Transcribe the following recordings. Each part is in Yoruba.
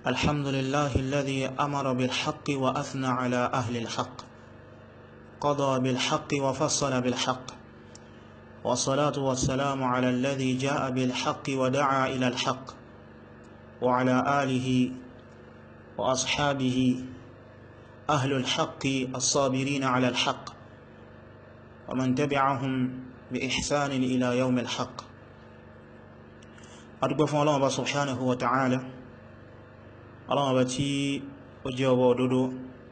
الحمد لله الذي أمر بالحق وأثنى على أهل الحق قضى بالحق وفصل بالحق والصلاة والسلام على الذي جاء بالحق ودعا إلى الحق وعلى آله وأصحابه أهل الحق الصابرين على الحق ومن تبعهم بإحسان إلى يوم الحق أرجو الله سبحانه وتعالى الله بتي وجواب ودودو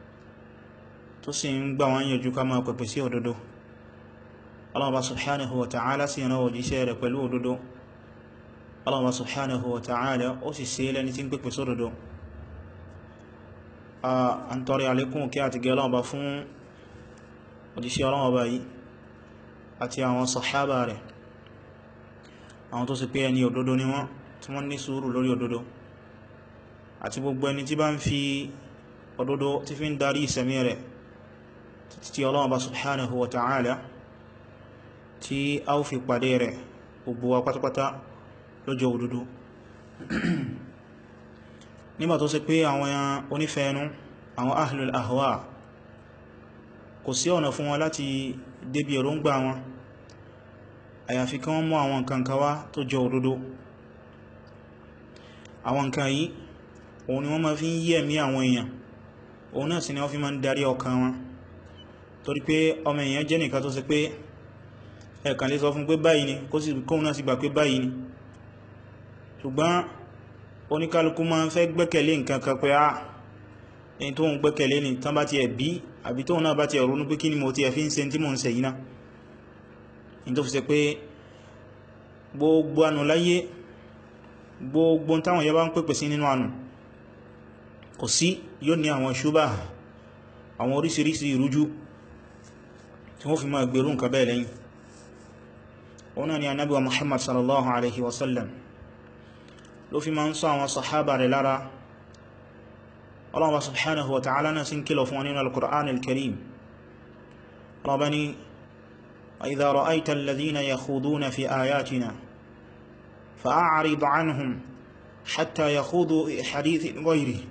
تسين gbàwọn yẹjú ká máa pẹ̀pẹ̀ sí òdodo Allah subhanahu wa ta'ala sí ẹ̀nà òjíṣẹ́ rẹ̀ pẹ̀lú òdodo Allah subhanahu wa ta'ala ó sì sí lẹ́ni tí ń pẹ̀pẹ̀ sí òdodo a ń tọrẹ alékún kí a ti gẹ́ ọlọ́ọ̀bá fún òjíṣẹ́ ọlọ́ọ̀bá yìí àti àwọn sàhábà rẹ̀ àwọn tó sì pé ẹni òdodo ni wọ́n tí wọ́n ní sùúrù lórí òdodo àti gbogbo ẹni tí bá ń fi òdodo tí fi ń darí ìsẹ̀mí rẹ̀ títí ọlọ́ọ̀bá subhanahu wa ta'ala tí a ó fi pàdé rẹ̀ gbogbo wa pátápátá lọ́jọ́ òdodo nígbà tó ṣe pé àwọn onífẹ́ẹnú àwọn ahlul ahwa kò sí ọ̀nà fún wọn láti débi èròǹgbà wọn àyàfi kí wọ́n mú àwọn nǹkan kan wá tó jọ òdodo àwọn nǹkan yìí òun ni wọ́n máa fi ń yí ẹ̀mí àwọn èèyàn òun náà sì ni wọ́n fi máa ń darí ọkàn wọn torí pé ọmọ èèyàn jẹ́ nìkan tó ṣe pé ẹ̀kàn lè sọ fún pé báyìí ni kó sì kóhun náà sì gbà pé báyìí ni ṣùgbọ́n oníkálukú máa ń fẹ́ gbẹ́kẹ̀lé nǹkan kan pé á èyí tó ń gbẹ́kẹ̀lé ni tán bá ti ẹ̀ bí àbí tóhun náà bá ti ẹ̀rọ ní pé kí ni mo ti ẹ̀ fi ń ṣe tí mo ń ṣe yìí náà ní tó fi ṣe pé gbogbo ànù láyé gbogbo táwọn yẹ bá ń pèpè sí nínú ànù kò sí yóò ní àwọn ṣúbà àwọn oríṣiríṣi ìrújú tí wọ́n fi máa gbèrú nǹkan bẹ́ẹ̀ lẹ́yìn òun náà ni anábíwa muhammad sallallahu alaihi wasallam ló fi máa ń sọ àwọn sahaba rẹ̀ lára Allah subhanahu wa ta'ala náà sí ń kílọ̀ fún wọn nínú al-Qur'an al-Karim Allah ni wa idha ra'aita alladhina yakhuduna fi ayatina fa'a'rid 'anhum hatta yakhudu hadithin ghayrihi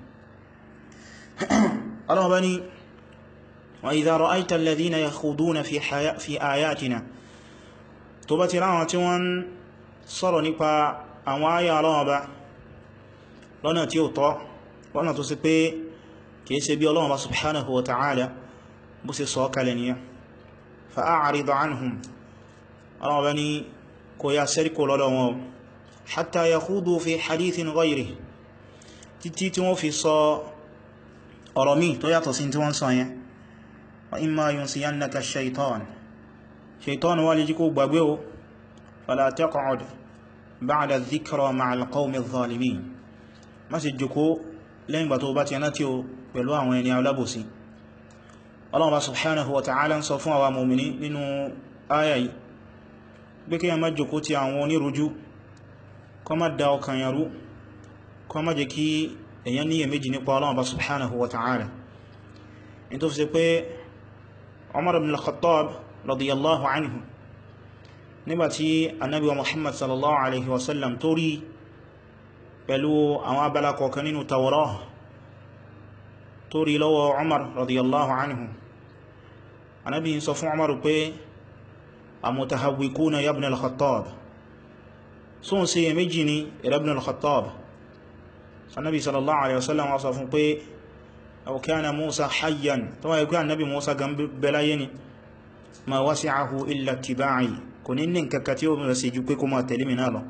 Allah ni وإذا رأيت الذين يخوضون في, حياء في آياتنا tó bá ti ráwọn tí wọ́n sọ̀rọ̀ nípa àwọn ayà Ọlọ́run Ọba lọ́nà tí ó tọ́ lọ́nà tó sì pé kìí ṣe bí Ọlọ́run Ọba subhanahu wa ta'ala bó sì sọ kalẹ̀ nìyà fa'a'rid anhum Ọlọ́run Ọba ní kò yá sẹ́ríkò lọ́dọ̀ wọn hatta yakhudu fi hadithin ghayrihi títí tí wọ́n fi sọ ọ̀rọ̀ míì tó yàtọ̀ sí tí wọ́n sọ yẹn وإما ينسينك الشيطان شيطان والجيكو بابيو فلا تقعد بعد الذكرى مع القوم الظالمين ما سجكو لين بطوبات يناتيو بلوا وين يعلبسي الله سبحانه وتعالى صفوا ومؤمنين nínú ayayi bí kí a má jòkó ti àwọn onírújú kó má dá ọkàn yàrú kó má jẹ́ kí èyàn níyè méjì nípa Allah subhanahu wa ta'ala in tó fi ṣe pé Umar ibn al-Khattab radiyallahu anhu nígbàtí annabi wa Muhammad sallallahu alaihi wasallam tó rí pẹ̀lú àwọn abala kọ̀ọ̀kan nínú Tawrah tó rí lọ́wọ́ Umar radiyallahu anhu annabi ń sọ fún Umar pé amutahawwikuna ya ibn al-Khattab sun ṣe méjì ni ibn al-Khattab annabi sallallahu alaihi wasallam wá sọ fún pé أو كان موسى حيا طبعا يقول النبي موسى قام بلايني ما وسعه إلا اتباعي كن إنن ككتيو من سيجوكي كما تلمين هذا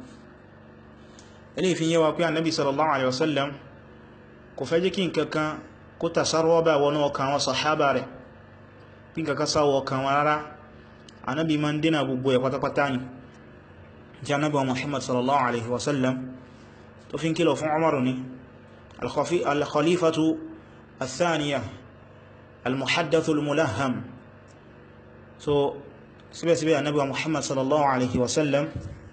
إليه في يوى النبي صلى الله عليه وسلم كفاجكين ككا كتا سروبا ونوكا وصحابا ري بين ككا سوكا ورارا النبي من دينا ببوية قطقطاني جاء النبي محمد صلى الله عليه وسلم تفين كيلو فن عمرني الخليفة الثانية المحدث الملهم so síbẹ̀ síbẹ̀ Ànábì Muhammad sallallahu alaihi wasallam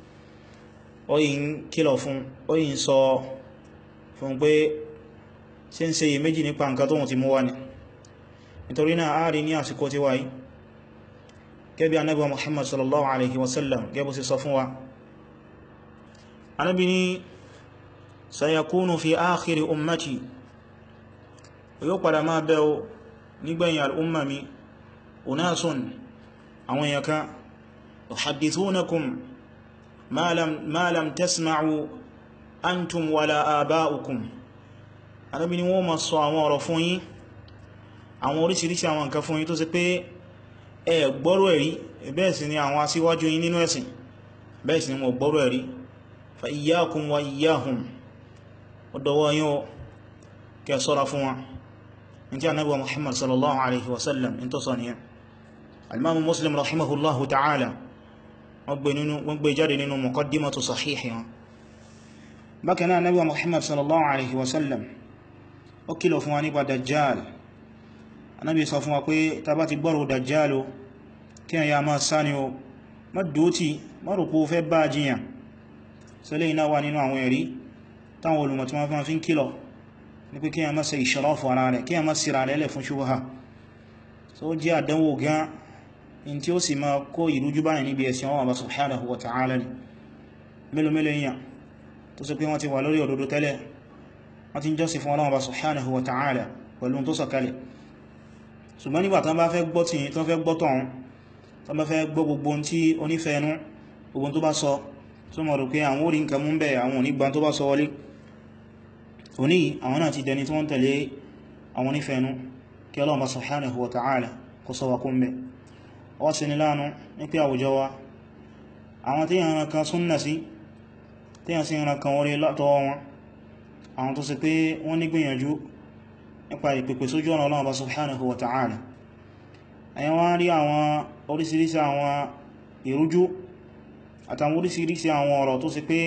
oyin kílọ̀ fún oyin sọ fún pé sí ń ṣe yìí méjì nípa nǹkan tóhun ti mú wá ní nítorí náà a rí ní àsìkò tí wáyé gẹ́bí Ànábì Muhammad sallallahu alaihi wasallam gẹ́bù sí sọ fún wa Ànábì ní sayakunu fi akhiri ummati yóò padà máa bẹ́ o nígbẹ̀yìn al'umma mi unasun àwọn èèyàn kan yuhaddithunakum ma lam ma lam tasma'u antum wala aba'ukum Ànábì ní wọ́n ma sọ àwọn ọ̀rọ̀ fún yín àwọn oríṣiríṣi àwọn nǹkan fún yín tó ṣe pé ẹ gbọ́rọ̀ ẹ̀rí bẹ́ẹ̀ sì ni àwọn asíwájú yín nínú ẹ̀sìn bẹ́ẹ̀ sì ni wọ́n gbọ́rọ̀ ẹ̀rí fa iyyakum wa iyyahum ọdọ̀wọ́ yín o kẹ́ ṣọ́ra fún wọn in tí Ànábì wa Muhammad sallallahu alaihi wasallam in tó sọ nìyẹn al-Imam Muslim rahimahullahu ta'ala wọ́n gbé jáde nínú muqaddimatu sahihi wọn bákan náà Ànábì wa Muhammad sallallahu alaihi wasallam ó kìlọ̀ fún wa nípa dajjal Ànábì sọ fún wa pé ta bá ti gbọ́rọ̀ dajjal o kí a ya máa sáni o má dótí má rò pé ó fẹ́ bá jiyàn sílé iná wà nínú àwọn ẹ̀rí táwọn olùmọ̀ tí wọ́n fi ń kìlọ̀ ní pé kí a má ṣe ìṣọ́rọ̀fù ara rẹ̀ kí a má síra rẹ̀ lẹ̀ fún ṣubha so jẹ́ àdánwò gan in tí ó sì máa kó ìrújú báyìí níbi ẹ̀sìn Allah subhanahu wa ta'ala ni mélòó mélòó èèyàn tó sì pé wọ́n ti wà lórí òdodo tẹ́lẹ̀ wọ́n ti ń jọ́sìn fún Allah subhanahu wa ta'ala pẹ̀lú tó sọ̀kalẹ̀ ṣùgbọ́n nígbà tán bá fẹ́ gbọ́ tí tán fẹ́ gbọ́ tọ̀hún tán bá fẹ́ gbọ́ gbogbo tí onífẹ́ẹnú gbogbo tó bá sọ tó mọ̀ rò pé àwọn orí nǹkan mú bẹ̀ àwọn onígbà tó bá sọ wọlé òní àwọn náà ti dẹni tí wọ́n tẹ̀lé àwọn onífẹ́ẹnú kí Allah subhanahu wa ta'ala kó sọ wa kún bẹ̀ wọ́n sì ní láàánú ní pé àwùjọ wa àwọn tí yàn kan súnnà sí tí yàn sí yàn kan orí látọwọ́ wọn àwọn tó sì pé wọ́n ní gbìyànjú nípa ìpèpè sójú ọ̀nà Ọlọ́run subhanahu wa ta'ala ẹ̀yàn wọ́n rí àwọn orísìírísìí àwọn ìrújú àtàwọn orísìírísìí àwọn ọ̀rọ̀ tó sì pé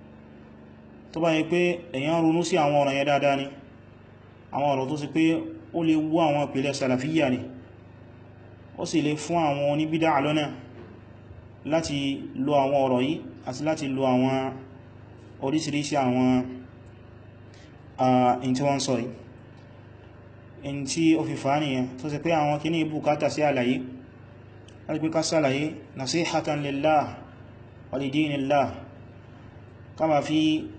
tó bá yẹ pé èyàn ronú sí àwọn ọ̀rọ̀ yẹn dáadáa ni àwọn ọ̀rọ̀ tó sì pé ó lè wú àwọn ìpìlẹ̀ salafiyya ni ó sì lè fún àwọn oníbídá lọ́nà láti lo àwọn ọ̀rọ̀ yìí àti láti lo àwọn orísìírísìí àwọn in tí wọ́n sọ yìí in tí ó fi fàá nìyàn tó sì pé àwọn kí ní bùkátà sí àlàyé láti pé ká sàlàyé nasihatan lillah wa li dinillah kama fi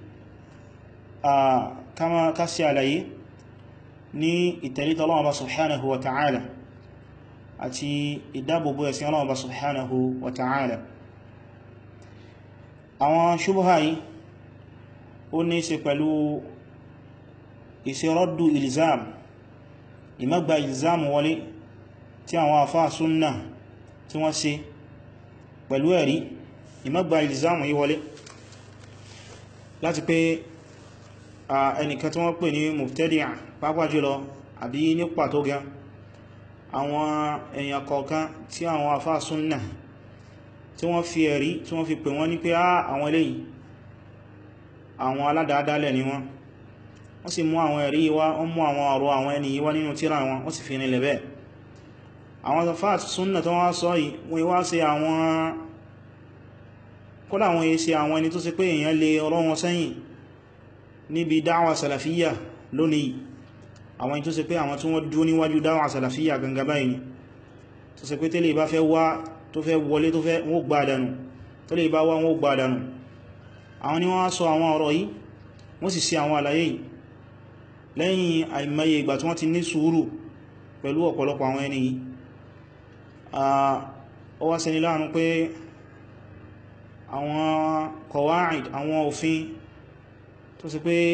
kama ká sí àlàyé ní ìtẹ̀lítọ̀ Ọlọ́run subhanahu wa ta'ala àti ìdábòbò ẹ̀sìn Ọlọ́run subhanahu wa ta'ala àwọn ṣubha yìí ó ní ṣe pẹ̀lú ìṣẹ́rọ́dù ilzam ìmọ́gbà ilzam wọlé tí àwọn àfáà súnnà tí wọ́n ṣe pẹ̀lú ẹ̀rí ìmọ́gbà ilzam yìí wọlé láti pé ẹnìkan tí wọ́n pè ní mubtadi'a pàápàá jùlọ àbí ní pàtó gan àwọn èèyàn kọ̀ọ̀kan tí àwọn àfáà súnnà tí wọ́n fi ẹ̀rí tí wọ́n fi pè wọ́n ní pé àwọn eléyìí àwọn aládàádálẹ̀ ni wọ́n wọ́n sì mú àwọn ẹ̀rí wá wọ́n mú àwọn ọ̀rọ̀ àwọn ẹni wá nínú tírà wọn wọ́n sì fi nílẹ̀ bẹ́ẹ̀ àwọn àfáà súnnà tó wá sọ yìí wọ́n wá sí àwọn kódà wọ́n yí sí àwọn ẹni tó sì pé èèyàn lè ọ̀rọ̀ wọn sẹ́yìn níbi dáwà salafiyya lónìí àwọn tó sì pé àwọn tí wọ́n dúó níwájú dáwà salafiyya gangan báyìí tó sì pé tẹ́lẹ̀ bá fẹ́ wá tó fẹ́ wọlé tó fẹ́ wọ́n gbà dànù tó lè bá wá wọ́n gbà dànù àwọn ni wọ́n sọ àwọn ọ̀rọ̀ yìí wọ́n sì sí àwọn àlàyé yìí lẹ́yìn àìmọye ìgbà tí wọ́n ti ní sùúrù pẹ̀lú ọ̀pọ̀lọpọ̀ àwọn ẹni yìí ó wá ṣeni láàánú pé àwọn kọwàáìd àwọn òfin tó sì pé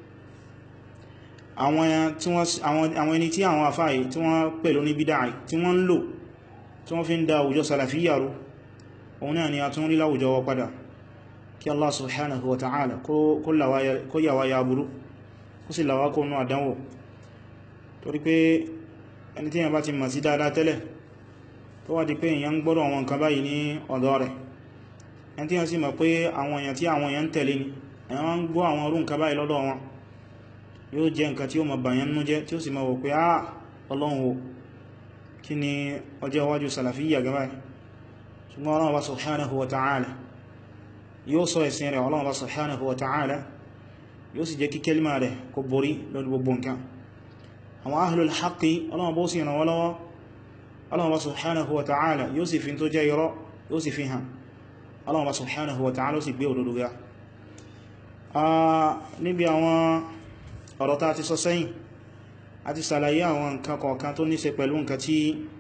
àwọn ẹni tí àwọn àfáà tí wọ́n pẹ̀lú ní bídáì tí wọ́n ń lò tí wọ́n fi ń da àwùjọ salafiyya rú òun náà ni a tún rí láwùjọ wa padà kí Allah subhanahu wa ta'ala kó yàwá ya burú kó sì làwá kó nú àdánwò torí pé ẹni tí yàn bá ti mọ̀ sí dáadáa tẹ́lẹ̀ tó wá di pé èyàn ń gbọ́rọ̀ àwọn nǹkan báyìí ní ọ̀dọ̀ rẹ̀ ẹni tí yàn sì mọ̀ pé àwọn èyàn tí àwọn èyàn ń tẹ̀lé ni èyàn ń gbọ́ àwọn orú nǹkan báyìí lọ́dọ̀ wọn yóò jẹ́ nǹkan tí ó mọ̀ bàyàn nú jẹ́ tí ó sì mọ̀ wò pé á ọlọ́run o kí ni ọjọ́ iwájú salafiyya gaba ṣùgbọ́n ọlọ́run bá subhanahu wa ta'ala yóò sọ ẹ̀sìn rẹ̀ ọlọ́run bá subhanahu wa ta'ala yóò sì jẹ́ kí kẹlìmà rẹ̀ kó borí lórí gbogbo nǹkan àwọn ahlul haqqi ọlọ́run bó sì ràn wọ́n lọ́wọ́ ọlọ́run bá subhanahu wa ta'ala yóò sì fi tó jẹ́ irọ́ yóò sì fi hàn ọlọ́run bá subhanahu wa ta'ala sì gbé òdodo ga níbi àwọn ọ̀rọ̀ tá ti sọ sẹ́yìn a ti sàlàyé àwọn nǹkan kọ̀ọ̀kan tó ní ṣe pẹ̀lú nǹkan tí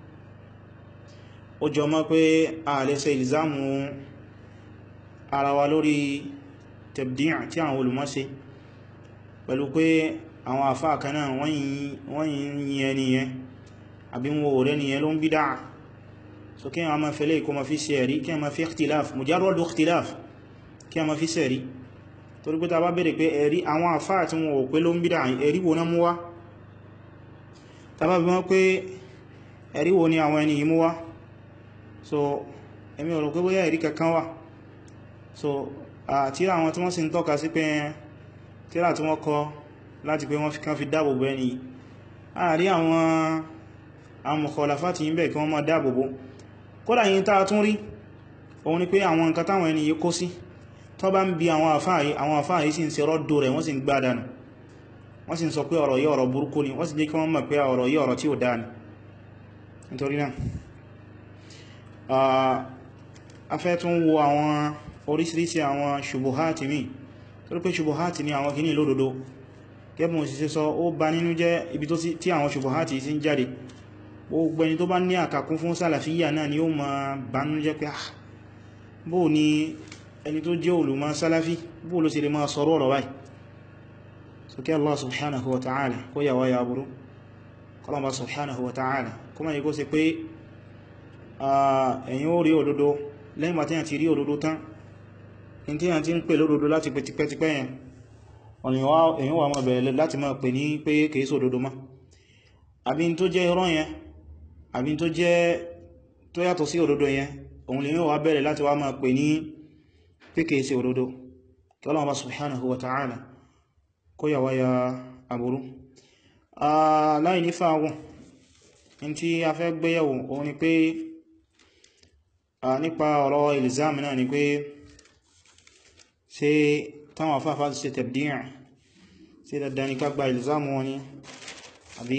ó jọ mọ́ pé a lè ṣe ìlìzámù ara wa lórí tabdi' tí àwọn olùmọ̀ ṣe pẹ̀lú pé àwọn àfáà kan náà wọ́n yìí ẹni yẹn àbí wọn ò rẹ́ nìyẹn ló ń bídá so kí a ma fẹ́lẹ̀ kó ma fi sẹ̀rí kí a ma fi ikhtilaf mujarrad ikhtilaf kí a ma fi sẹ̀rí torí pé ta bá bèèrè pé ẹ̀rí àwọn àfáà tí wọn ò pé ló ń bídá ẹ̀rí wo náà mú wá ta bá bí wọ́n pé ẹ̀rí wo ni àwọn ẹni yìí mú wá so èmi ò rò pé bóyá ẹ̀rí kankan wà so tíra àwọn tí wọ́n sì ń tọ́ka sí pé tíra tí wọ́n kọ láti pé wọ́n fi kán fi dáàbòbò ẹni àárí àwọn amọ̀kọ̀láfà ti ń bẹ̀ kí wọ́n máa dáàbòbò kódà yìí tàà tún rí òun ni pé àwọn nǹkan táwọn ẹni yìí kó sí tó bá ń bi àwọn àfáà yìí àwọn àfáà yìí sì ń ṣe rọ́dò rẹ̀ wọ́n sì ń gbá dànù wọ́n sì ń sọ pé ọ̀rọ̀ yìí ọ̀rọ̀ burúkú ni wọ́n sì jẹ́ kí wọ́n mọ̀ pé ọ̀rọ̀ yìí ọ̀rọ̀ tí ò dáa ni nítorí náà a fẹ́ tún wo àwọn oríṣiríṣi àwọn ṣubuhati mi torí pé ṣubuhati ni àwọn kìíní lódodo gẹ́bùn òsìsẹ́ sọ ó bá nínú jẹ́ ibi tí àwọn ṣubuhati sí ń jáde gbogbo ẹni tó bá ní àkàkún fún sálàfíyà náà ni ó ma bánú jẹ́ pé ah bó ní ẹni tó jẹ́ olùmọ̀ sálàfí bó ló sì lè máa sọ̀rọ̀ ọ̀rọ̀ báyìí so kí Allah subhanahu wa ta'ala kó yà wáyà aburú kọlọ̀mbà subhanahu wa ta'ala kó máa yí kó sì pé ẹ̀yin ó rí òdodo lẹ́yìn bá tíyàn ti rí òdodo tán in tíyàn ti ń pè lódodo láti pè tipẹ́tipẹ́ yẹn èyàn wà mọ̀ bẹ̀rẹ̀ láti máa pè ní pé kìí sódodo mọ́ àbí tó jẹ́ irọ́ yẹn àbí tó jẹ́ tó yàtọ̀ sí òdodo yẹn òun lè mẹ́wàá bẹ̀rẹ̀ láti wá máa pè ní píkẹ̀ sí òdodo kí Ọlọ́run bá subhanahu wa ta'ala kó yà wáyà àbúrú láì ní fàágùn in tí a fẹ́ gbéyàwó òun ni pé nípa ọ̀rọ̀ ilzam náà ni pé ṣe táwọn afáfá ti ṣe tabdi' sí dandan ní ká gba ilzam wọn ni àbí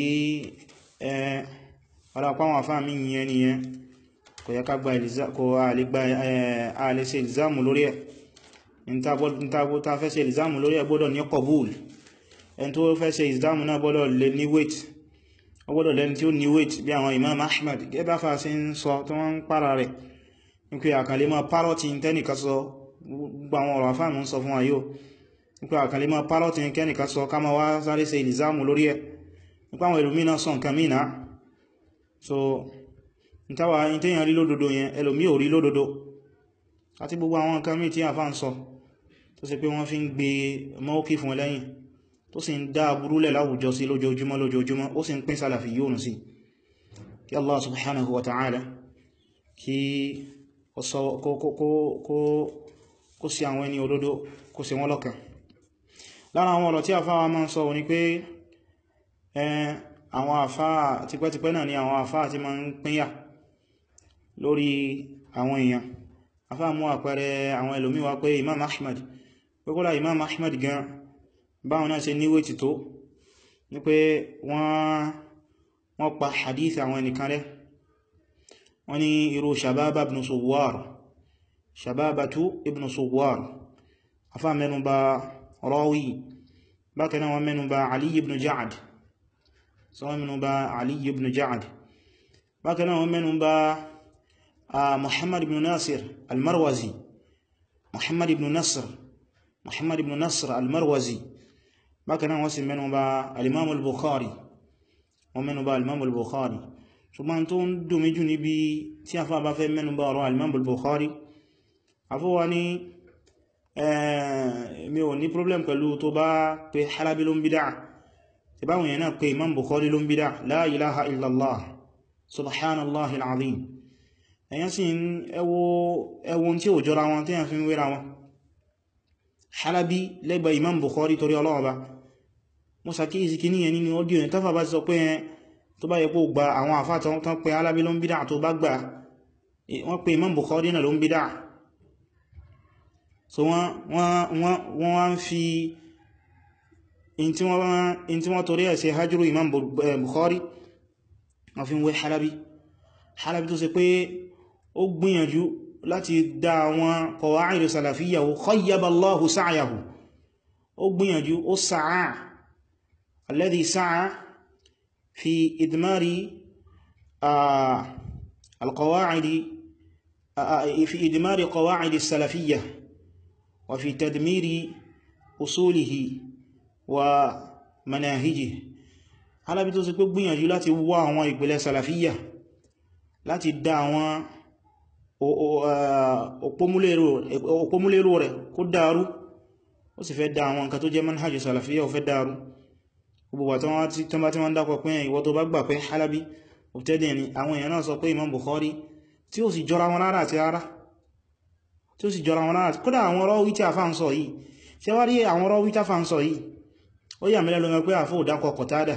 ọ̀rọ̀ àpáwọn àfáà mí yẹn ni yẹn kò yẹ ká gba àlẹ́sẹ̀ ìlzámù lórí ẹ̀ ìntàgbó ta fẹ́ ṣe ìlzámù lórí ẹ̀ gbọ́dọ̀ ní qabul ẹni tó fẹ́ ṣe ìlzámù náà gbọ́dọ̀ lè ní weight ó gbọ́dọ̀ lẹ́ni tí ó ní weight bí àwọn Imam Ahmad gẹ́bà fà sí ń sọ tó wọ́n ń para rẹ̀ ní pé àkàlẹ́ máa párọ̀tì tẹ́nìkan sọ gbogbo àwọn ọ̀rọ̀ àfáà ń sọ fún ayó ní pé àkàlẹ́ máa párọ̀tì kẹ́nìkan sọ ká máa wá sáré ṣe ìlzámù lórí ẹ̀ nípa àwọn ẹlòmí náà sọ nǹkan mí náà so n táwà ní tẹ́yàn rí lódodo yẹn ẹlòmí ò rí lódodo àti gbogbo àwọn nǹkan mí tí a fà ń sọ tó sì pé wọ́n fi ń gbé mọ́ókì fún ẹlẹ́yìn tó sì ń dá burúlẹ̀ láwùjọ sí lójoojúmọ́ lójoojúmọ́ ó sì ń pín sálàfí yóò sí kí Allah subhanahu wa ta'ala kí kó sí àwọn ẹni òdodo kó sí wọn lọ́kàn lára àwọn ọ̀rọ̀ tí a fáwa máa ń sọ ní pé àwọn àfáà tipẹ́tipẹ́ náà ni àwọn àfáà tí ma ń pínyà lórí àwọn èèyàn àfáà mú àpẹẹrẹ àwọn ẹlòmíwá pé Imam Ahmad pé kódà Imam Ahmad gan báwọn náà ṣe níwé ti tó ní pé wọ́n pa hadith àwọn ẹnìkan rẹ̀ wọ́n ní irú Shababa ibn Suwar Shababatu ibn Suwar àfáà mẹ́nubà Rawi bákan náà wọ́n mẹ́nubà Ali ibn Ja'ad sọ́wọ́n mẹ́nu bá Ali ibn Ja'ad bákan náà wọ́n mẹ́nu bá Muhammad ibn Nasir al-Marwazi Muhammad ibn Nasr Muhammad ibn Nasr al-Marwazi bákan náà wọ́n sì mẹ́nu bá al-Imam al-Bukhari wọ́n mẹ́nu bá al-Imam al-Bukhari ṣùgbọ́n tó ń dùnmí jù níbi tí a fà bá fẹ́ mẹ́nu bá ọ̀rọ̀ al-Imam al-Bukhari afọ́wà ní mi ò ní problem pẹ̀lú tó bá pé halabi ló ń bídá ìbáwọn yẹn náà pé imam bukhari ló ń bídá la ilaha illallah subhanallahil azim èyàn sì ń ẹwọ́n tí ó jọra wọn tí yàn fi ń wéra wọn halabi lẹ́gbà imam bukhari torí ọlọ́ọ̀bá mo sàkíyèsí kí níyẹn nínú ọdíò yẹn tọ́fà bá ti sọ pé tó bá yẹ kó gba àwọn àfáàtọ̀ tán pé halabi ló ń bídá tó bá gbà wọ́n pé imam bukhari náà ló ń bídá so wọ́n wá ń fi in tí wọ́n torí ẹ̀ ṣe hajjúrú imam bukhari wọ́n fi ń wé halabi halabi tó ṣe pé ó gbìyànjú láti dá àwọn qawa'idu salafiyyahu khayyaba Allahu sa'yahu ó gbìyànjú ó sáà alladhi sáà fi idmari alqawa'idi fi idmari qawa'idi salafiyya wa fi tadmiri usulihi wa manahijihi alábi tó sì pé gbìyànjú láti wá àwọn ìpìlẹ̀ salafiyya láti dá àwọn òpómúlérò rẹ̀ kó dàrú ó sì fẹ́ dá àwọn nǹkan tó jẹ́ manhajj salafiyya ó fẹ́ dàrú gbogbo wà tán bá tí wọ́n dákọ̀ pé ìwọ tó bá gbà pé halabi òtẹ́dẹ̀ ni àwọn èèyàn náà sọ pé imam bukhari tí ó sì jọra wọn rárá àti rárá tí ó sì jọra wọn rárá kódà àwọn ọ̀rọ̀ wítí àfá ń sọ yìí tí wá rí àwọn ọ̀rọ̀ wítí àfá ń sọ yìí ó yà mílẹ̀ lọ́nà pé àfó òdákọ̀ kọ̀tádà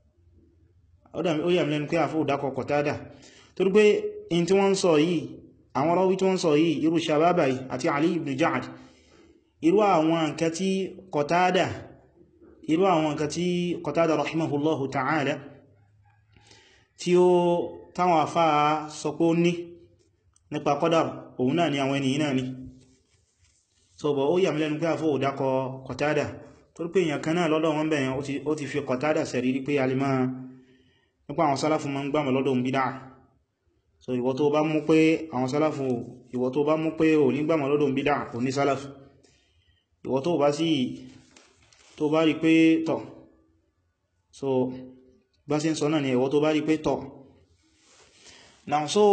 ó yà mílẹ̀ pé àfó òdákọ̀ kọ̀tádà torí pé in tí wọ́n sọ yìí àwọn ọ̀rọ̀ wítí wọ́n sọ yìí irú shababa yìí àti ali ibn ja'ad irú àwọn nǹkan tí kọ̀tádà irú àwọn nǹkan tí kọ̀tádà rahimahullahu ta'ala tí ó táwọn àfá sọ pé ó ní nípa qadar òun náà ni àwọn ènìyàn náà ni so bọ̀ ó yà mílẹ̀nu pé àfó òdákọ kọ̀tádà tó rí pé èèyàn kan náà lọ́dọ̀ wọn bẹ̀yàn ó ti fi kọ̀tádà sẹ̀rí rí pé alìmá nípa àwọn sálàfù ma ń gbàmọ̀ lọ́dọ̀ ń bídá so ìwọ tó bá mú pé àwọn sálàfù ìwọ tó bá mú pé ò ní gbàmọ̀ lọ́dọ̀ ń bídá ò ní sálàfù ìwọ tó bá sí tó bá rí pé tọ̀ so bá sí ń sọ náà ni ìwọ tó bá rí pé tọ̀ now so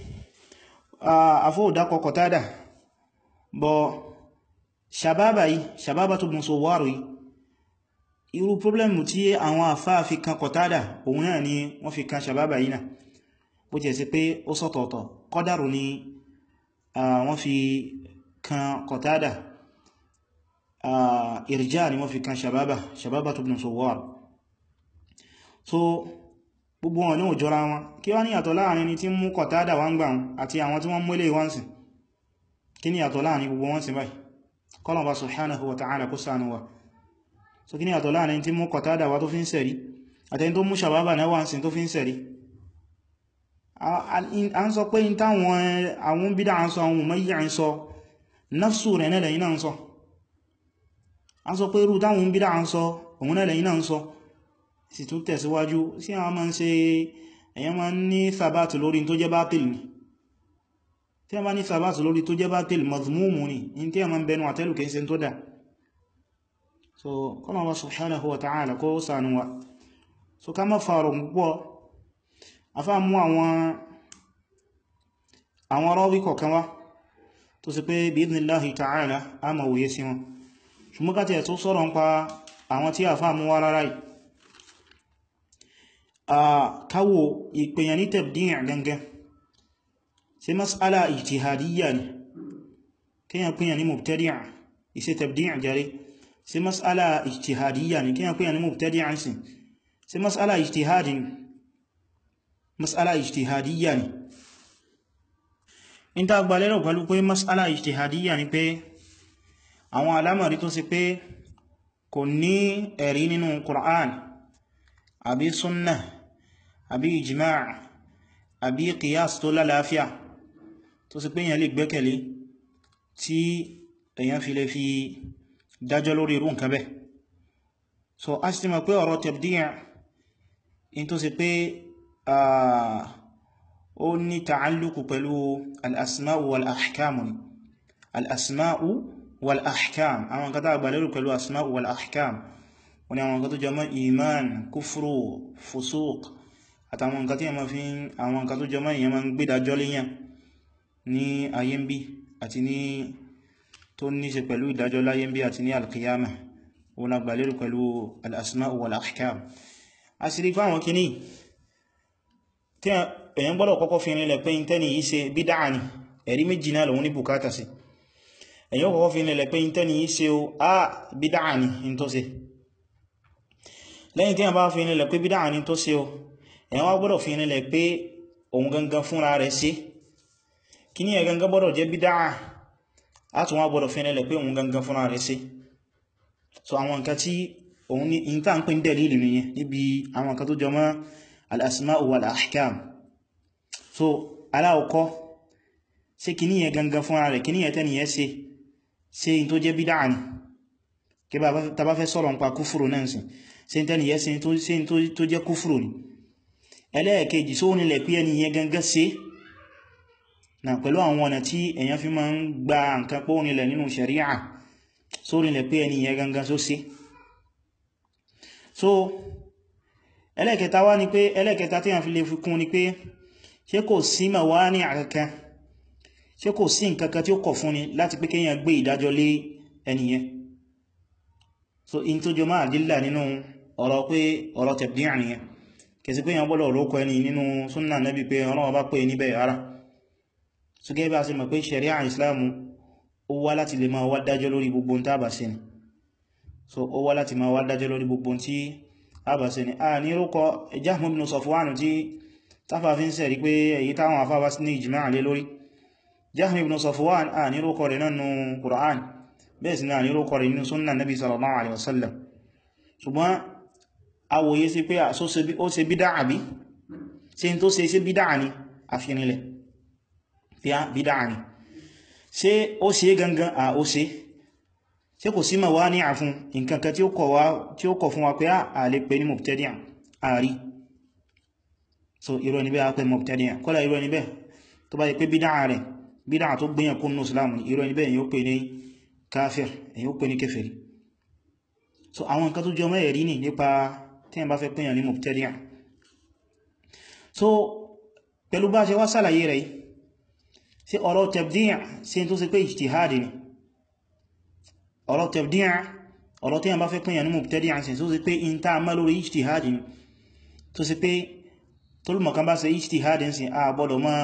àfó òdákọ kọ̀tádà bọ̀ ṣàbábà yìí ṣàbábà tó bùn so wárò yìí irú problemu tí àwọn àfáà fi kan kọ̀tádà òun náà ni wọ́n fi kan ṣàbábà yìí náà bó jẹ́ sí pé ó sọ́tọ̀ọ̀tọ̀ kọ́dàrù ni wọ́n fi kan kọ̀tádà ìrìjá ni wọ́n fi kan ṣàbábà ṣàbábà tó bùn so wárò so gbogbo wọn náà jọra wọn kí wá ní yàtọ̀ láàrin ni tí mú kọ̀tádà wá ń gbà wọn àti àwọn tí wọ́n mú ilé wọ́n sìn kí ni yàtọ̀ láàrin gbogbo wọn sí báyìí kọlọ̀bá subhanahu wa ta'ala kó ṣàánú wa so kí ni yàtọ̀ láàrin tí mú kọ̀tádà wá tó fi ń sẹ̀rí àtẹni tó mú ṣàbábà náà wá ń sìn tó fi ń sẹ̀rí a ń sọ pé in táwọn àwọn bídá ń sọ àwọn umayya ń sọ nafsu rẹ̀ náà lẹ́yìn náà ń sọ a ń sọ pé irú táwọn bídá ń sọ òun náà lẹ́yìn náà ń sọ sì tún tẹ̀síwájú sí àwọn máa ń ṣe èyàn máa ń ní thabatu lórí tó jẹ́ bátil ni tí a máa ní thabatu lórí tó jẹ́ bátil mazmumu ni in tí a máa ń bẹnu àtẹ́lù kìí ṣe tó dà so kọ́nà wa subhanahu wa ta'ala kó sànú wa so ká má fàárọ̀ púpọ̀ afá mú àwọn àwọn rọ́wí kọ̀kan wá tó sì pé bí idhnillahi ta'ala a ma wòye sí wọn ṣùgbọ́n ká tẹ̀ tó sọ̀rọ̀ ń pa àwọn tí àfá mú wá rárá yìí káwò ìpèyàn ní tabdi' gangan sí mas'ala ijtihadiyya ni kíyàn pèyàn ní mubtadi' ìṣe tabdi' jare sí mas'ala ijtihadiyya ni kíyàn pèyàn ní mubtadi' sí sí mas'ala ijtihadi ni mas'ala ijtihadiyya ni in ta gbalẹ́rọ̀ pẹ̀lú pé mas'ala ijtihadiyya ni pé àwọn alamari tó sì pé kò ní ẹ̀rí nínú Qur'an àbí sunnah àbí ijima' àbí qiyas tó lálàáfíà tó sì pé èyàn lè gbẹ́kẹ̀lé tí èyàn fi lè fi dájọ́ lórí irú nǹkan bẹ́ so a sì mọ̀ pé ọ̀rọ̀ tabdi' in tó sì pé ó ní ta'alluqu pẹ̀lú al-asma'u wal-ahkamu ni al-asma'u wal-ahkam àwọn nǹkan tá a gbà lérò pẹ̀lú asma'u wal-ahkam wani àwọn nǹkan tó jẹ mọ́ iman kúfúrò fusuq àtàwọn nǹkan tí a ma fi àwọn nǹkan tó jẹ mọ́ ìyẹn ma ń gbédájọ́ léyàn ní ayé ń bí àti ní tó ní ṣe pẹ̀lú ìdájọ́ láyé ń bí àti ní alkiyama wọn agbà lérò pẹ̀lú al-asma'u wal-ahkam a sì rí pé àwọn kìíní tí èyàn gbọ́dọ̀ kọ́kọ́ fi rinlẹ̀ pé intẹ́ni yìí ṣe bídáà ni ẹ̀rí méjì náà lòun ní bùkátà sí èyàn kọ́kọ́ fi rinlẹ̀ pé intẹ́ni yìí ṣe o a bídáà ni in tó ṣe lẹ́yìn tí a bá fi nílẹ̀ pé bídá ní tó ṣe o èyàn wá gbọ́dọ̀ fi nílẹ̀ pé òun gangan fúnra rẹ̀ ṣe kí ní ẹ̀ gangan gbọ́dọ̀ jẹ́ bídá á tún wá gbọ́dọ̀ fi nílẹ̀ pé òun gangan fúnra rẹ̀ ṣe so àwọn nǹkan tí òun ní ìta ń pè ń dẹ̀lì ìlú nìyẹn níbi àwọn nǹkan tó jọ mọ́ al-asma'u wal-ahkam so aláwọ̀kọ́ ṣe kí ní ẹ̀ gangan fúnra rẹ̀ kí ní ẹ̀ tẹ́ni ẹ̀ ṣe ṣe in tó jẹ́ bídá ni kí ta bá fẹ́ sọ̀rọ̀ nípa kúfùrù náà sí sí tẹ́ni yẹ́ sí tó jẹ́ kúfùrù ni ẹlẹ́ẹ̀kejì só nílẹ̀ pé ẹni yẹn gangan sí na pẹ̀lú àwọn ọ̀nà tí èyàn fi máa ń gba nǹkan pọ́ nílẹ̀ nínú ṣẹ̀ríà só nílẹ̀ pé ẹni yẹn gangan só sí so ẹlẹ́ẹ̀kẹta wá ni pé ẹlẹ́ẹ̀kẹta tí a fi lè fi kún ni pé ṣé kò sí mawani àkankan ṣé kò sí nǹkankan tí ó kọ̀ fún ni láti pé kéèyàn gbé ìdájọ́ lé ẹniyẹn so in tó jọ máa dílà nínú ọ̀rọ̀ pé ọ̀rọ̀ tẹ̀bdíà nìyẹn kẹsí pé yàn bọ́lọ̀ olókọ ẹni nínú súnnà nẹ́bí pé ọlọ́wọ́ bá pè níbẹ̀ ara so gẹ́ bá sí mọ̀ pé ṣẹ̀ríà islamu ó wá láti lè máa wá dájọ́ lórí gbogbo tí a bá ṣe ni so ó wá láti máa wá dájọ́ lórí gbogbo tí a bá ṣe ni a ní rúkọ Jahm ibn Safwan tí táfà fi ń sẹ̀rí pé èyí táwọn afábá sí ní ìjìmá lé lórí Jahm ibn Safwan a ní rúkọ rẹ̀ nánú Qur'an bẹ́ẹ̀ sí náà ní rúkọ rẹ̀ nínú súnnà nabi sallallahu alaihi wasallam ṣùgbọ́n awòye sí pé ó ṣe bídá àbí ṣe tó ṣe ṣe bídá ní àfihànilẹ̀ fi á bídá ní ṣe ó ṣe gangan à ó ṣe ṣe kò sí ma wá ní àfún nǹkankan tí ó kọ̀ fún wa pé a lè pè ní mubtadi'a àrí so irọ́ níbẹ̀ a pè mubtadi'a kọ́lá irọ́ níbẹ̀ tó bá yẹ pé bídá rẹ̀ bídá tó gbìyàn kún ní islam irọ́ níbẹ̀ èyí ó pè ní káfir èyí ó pè ní kèfèrí so àwọn nǹkan tó jọ mẹ́ẹ̀rí ní nípa tí wọ́n bá fẹ́ pèyàn ní mubtadi'a so pẹ̀lú bá ṣe wá sàlàyé rẹ̀ sí ọ̀rọ̀ tabdi' sí tó sì pé ijtihadi ni ọ̀rọ̀ tabdi' ọ̀rọ̀ tí wọ́n bá fẹ́ pèyàn ní mubtadi'a sí tó sì pé in ta má lórí ijtihadi ni tó sì pé tólùmọ̀ kan bá ṣe ijtihadi sí a gbọ́dọ̀ má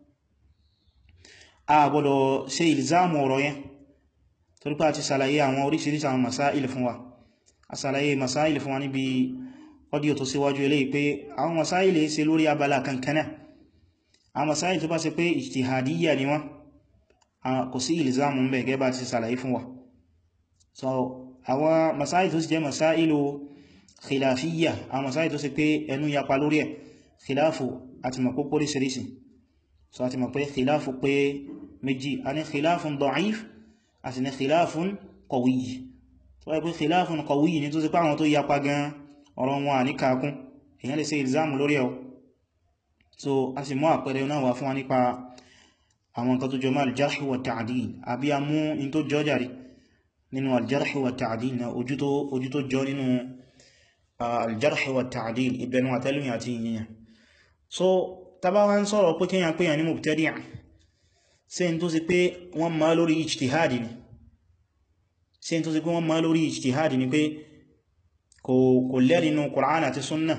a gbọ́dọ̀ ṣe ìlzámù ọ̀rọ̀ yẹn torípá ti sàlàyé àwọn oríṣiríṣi àwọn masáìlì fún wa asàlàyé masáìlì fún wa níbi ọdíò tó síwájú eléyìí pé àwọn masáìlì ṣe lórí abala kankaná àwọn masáìlì tó bá ṣe pé ijtihadiyya ni wọ́n kò sí ìlìzámù ń bẹ̀ gẹ́bà ti sàlàyé fún wa so àwọn masáìlì tó sì jẹ́ masáìlì khilafiyya àwọn masáìlì tó sì pé ẹnu yapa lórí ẹ̀ khilafu àti mọ̀ pé póríṣiríṣi so àti mọ̀ pé khilafu pé méjì a ní khilafun da'if àti ní khilafun qawiy tó wáyé pé khilafun qawiy ní tó sì pé àwọn tó yapa gan ọ̀rọ̀ wọn à ní kakún èyàn lè ṣe ìlzámù lórí ẹ̀ so a sì mú àpẹẹrẹ náà wà fún wa nípa àwọn nǹkan tó jọ máa al-jarh wa ta'dil àbí a mú in tó jọ jàrí nínú al-jarh wa ta'dil na ojú tó jọ nínú al-jarh wa ta'dil ìbẹnu àtẹ́lùyìn àti ìyẹn so tàbá wá ń sọ̀rọ̀ pé kíyàn pé yàn ní mubtadi' sí n tó sì pé wọ́n máa lórí ijtihadi ni sí n tó sì pé wọ́n máa lórí ijtihadi ni pé kò lẹ́rì inú Qur'an àti Sunnah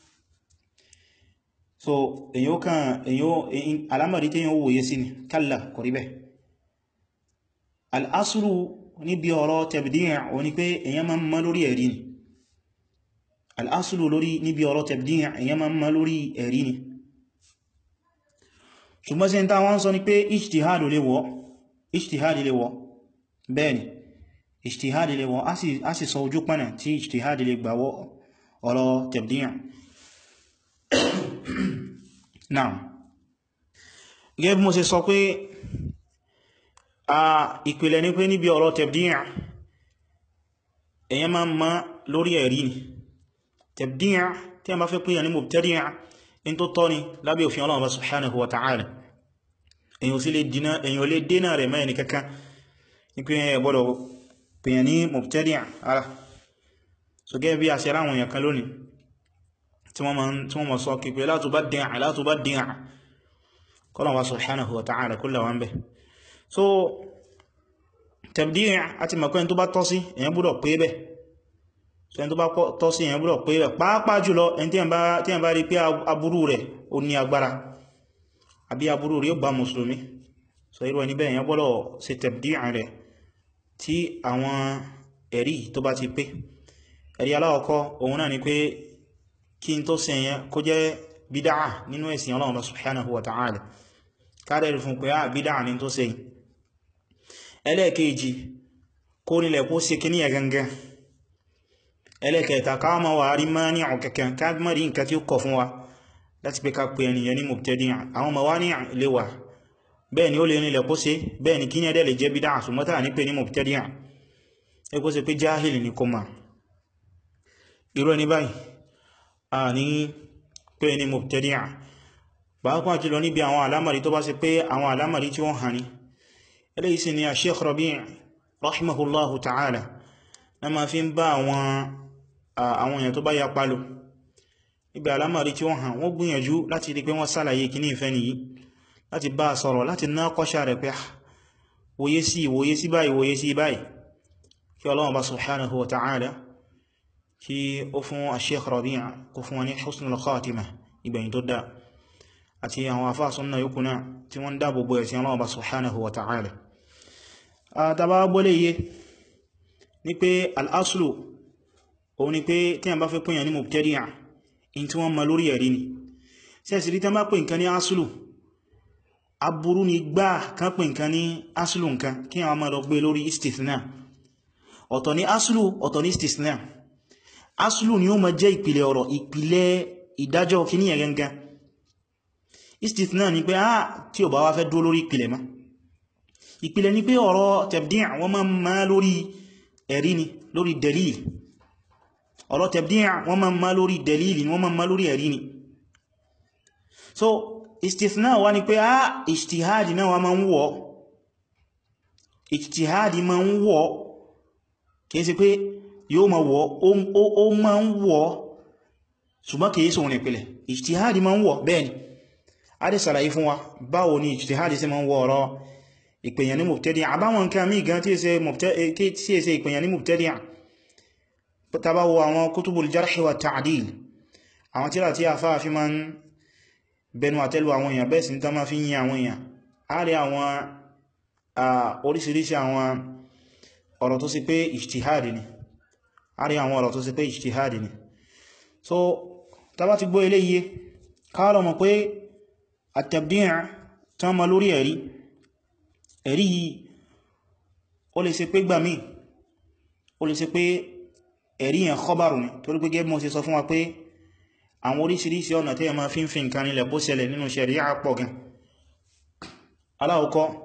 so èyàn kan èyàn alamari tí yíò wòye sí ni kalla kò rí bẹ́ al'asuru níbi ọ̀rọ̀ tabdi' o ní pé èyàn ma ń má lórí ẹ̀rí ni al'asuru lórí níbi ọ̀rọ̀ tabdi' èyàn ma ń má lórí ẹ̀rí ni ṣùgbọ́n sí ta wọ́n sọ ní pé ijtihadu lè wọ́ ijtihadi lè wọ́ bẹ́ẹ̀ni ijtihadi lè wọ́ a sì sọ ojú pánà tí ijtihadi lè gbàwọ́ ọ̀rọ̀ tabdi' náà gẹ́gẹ́ bí mo ṣe sọ pé a ìpìlẹ̀ ní pé níbi ọ̀rọ̀ tabdi' èyàn máa ma lórí ẹ̀rí ni tabdi' tí a bá fẹ́ pínyà ní mubtadi' in tó tọ́ ni lábẹ́ òfin Ọlọ́run subhanahu wa ta'ala èyàn sí lè dínà rẹ̀ mẹ́rin ní kankan ní pé ẹ gbọ́dọ̀ pèyàn ní mubtadi' ara so gẹ́gẹ́ bí a ṣe ráwọn èèyàn kan lónìí tí wọ́n mọ̀ sọ kìpẹ̀ la tubaddi' la tubaddi' kọ́lọ̀wà subhanahu wa ta'ala kúlọ̀ wọn bẹ̀ so tabdi' àti mọ̀kọ́ tó bá tọ́ sí èyàn gbọ́dọ̀ pé bẹ́ẹ̀ so ẹni tó bá tọ́ sí èyàn gbọ́dọ̀ pé bẹ́ẹ̀ pàápàá jùlọ ẹni tí èyàn bá rí pé aburú rẹ̀ ó ní agbára àbí aburú rẹ̀ ó bá mùsùlùmí so irú ẹni bẹ́ẹ̀ èyàn gbọ́dọ̀ ṣe tabdi' rẹ̀ tí àwọn ẹ̀rí tó bá ti pé ẹ̀rí aláwọ̀kọ́ òun náà ni pé kí n tó ṣe yẹn kó jẹ́ bídáà nínú ẹ̀sìn Ọlọ́run subhanahu wa ta'ala káàrẹ̀ fún pé á bídáà ní tó ṣe ẹlẹ́ẹ̀kejì kó nílẹ̀ kó ṣe kí ní ẹ̀gangan ẹlẹ́ẹ̀kẹta ká ma wà rí máa ní ọ̀kẹ̀kẹ́ káàkiri nǹkan tí ó kọ̀ fún wa láti pé ká pè ẹniyàn ní mubtadi' àwọn ma wá ní ilé wà bẹ́ẹ̀ ni ó lè nílẹ̀ kó ṣe bẹ́ẹ̀ ni kí ní ẹ̀dẹ̀ lè jẹ́ bídáà ṣùgbọ́n ní pé ní mubtadi' ẹgbó ṣe pé jáhìlì ní kó máa irú ẹni báyìí a ní pé ní mubtadi'a pàápàá jùlọ níbi àwọn alámàrí tó bá ṣe pé àwọn alámàrí tí wọ́n hàn ní eléyìí sì ni a Sheikh Rabi' rahimahullahu ta'ala na ma fi ń bá àwọn àwọn èèyàn tó bá ya palo níbi alámàrí tí wọ́n hàn wọ́n gbìyànjú láti rí pé wọ́n sálàyé kì ní ìfẹ́ nìyí láti bá sọ̀rọ̀ láti ná kọ́ṣà rẹ̀ pé wòye sí wòye sí báyìí wòye sí báyìí kí Ọlọ́run bá subhanahu wa ta'ala kí ó fún Sheikh Rabi' kó fún wọn ní husnul khatimah ìgbẹ̀yìn tó dá àti àwọn afá súnnà yóò náà tí wọ́n dáàbò bó ẹ̀sìn Ọlọ́run bá subhanahu wa ta'ala àtàbà gbọ́lé yé ní pé al'aslu òun ni pé tí a bá fẹ́ pínyà ní mubtadi'a in tí wọ́n ma lórí ẹ̀rí ni sẹ́sì rí tán bá pè nǹkan ní aslu aburú ni gbá kan pè nǹkan ní aslu nǹkan kí a máa lọ gbé lórí istithna ọ̀tọ̀ ní aslu ọ̀tọ̀ ní istithna aslu ni ó ma jẹ́ ìpìlẹ̀ ọ̀rọ̀ ìpìlẹ̀ ìdájọ́ kí ní ẹ̀gẹ́gẹ́ istithna ni pé ah tí ò bá wá fẹ́ dúró lórí ìpìlẹ̀ ma ìpìlẹ̀ ni pé ọ̀rọ̀ tabdi' wọ́n ma ma lórí ẹ̀rí ni lórí dalil ọ̀rọ̀ tabdi' wọ́n ma ma lórí dalil ni wọ́n ma ma lórí ẹ̀rí ni so istithna wá ní pé ah ijtihadi náà wá ma ń wọ́ ijtihadi ma ń wọ́ kìí sí pé yóò ma wọ́ ó ma ń wọ́ ṣùgbọ́n kìí sọ ní ìpìlẹ̀ ijtihadi ma ń wọ́ bẹ́ẹ̀ni a dẹ̀ sàlàyé fún wa báwo ni ijtihadi sí ma ń wọ́ ọ̀rọ̀ ìpèyàn ní mubtadi' àbáwọn nǹkan mí gan tí è ṣe ìpèyàn ní mubtadi' tàbáwọ àwọn kutubul jarh wa ta'dil àwọn tíra tí a fáà fi ma ń bẹnu àtẹ́lù àwọn èèyàn bẹ́ẹ̀ sí ní tán ma fi yí àwọn èèyàn a rí àwọn oríṣiríṣi àwọn ọ̀rọ̀ tó sì pé ijtihadi ni a rí àwọn ọ̀rọ̀ tó sì pé ijtihadi ni so tàbá ti gbọ́ eléyìí káàlọ̀ mọ̀ pé at-tabdi' tán ma lórí ẹ̀rí ẹ̀rí yìí ó lè ṣe pé gbà míì ó lè ṣe pé ẹ̀rí yẹn khabaru ni torí pé gẹ́gẹ́ mọ́ sí sọ fún wa pé àwọn oríṣiríṣi ọ̀nà tí a máa fi ń fi nǹkan nílẹ̀ bó ṣẹlẹ̀ nínú ṣẹ̀ríà pọ̀ gan aláwọ̀kọ́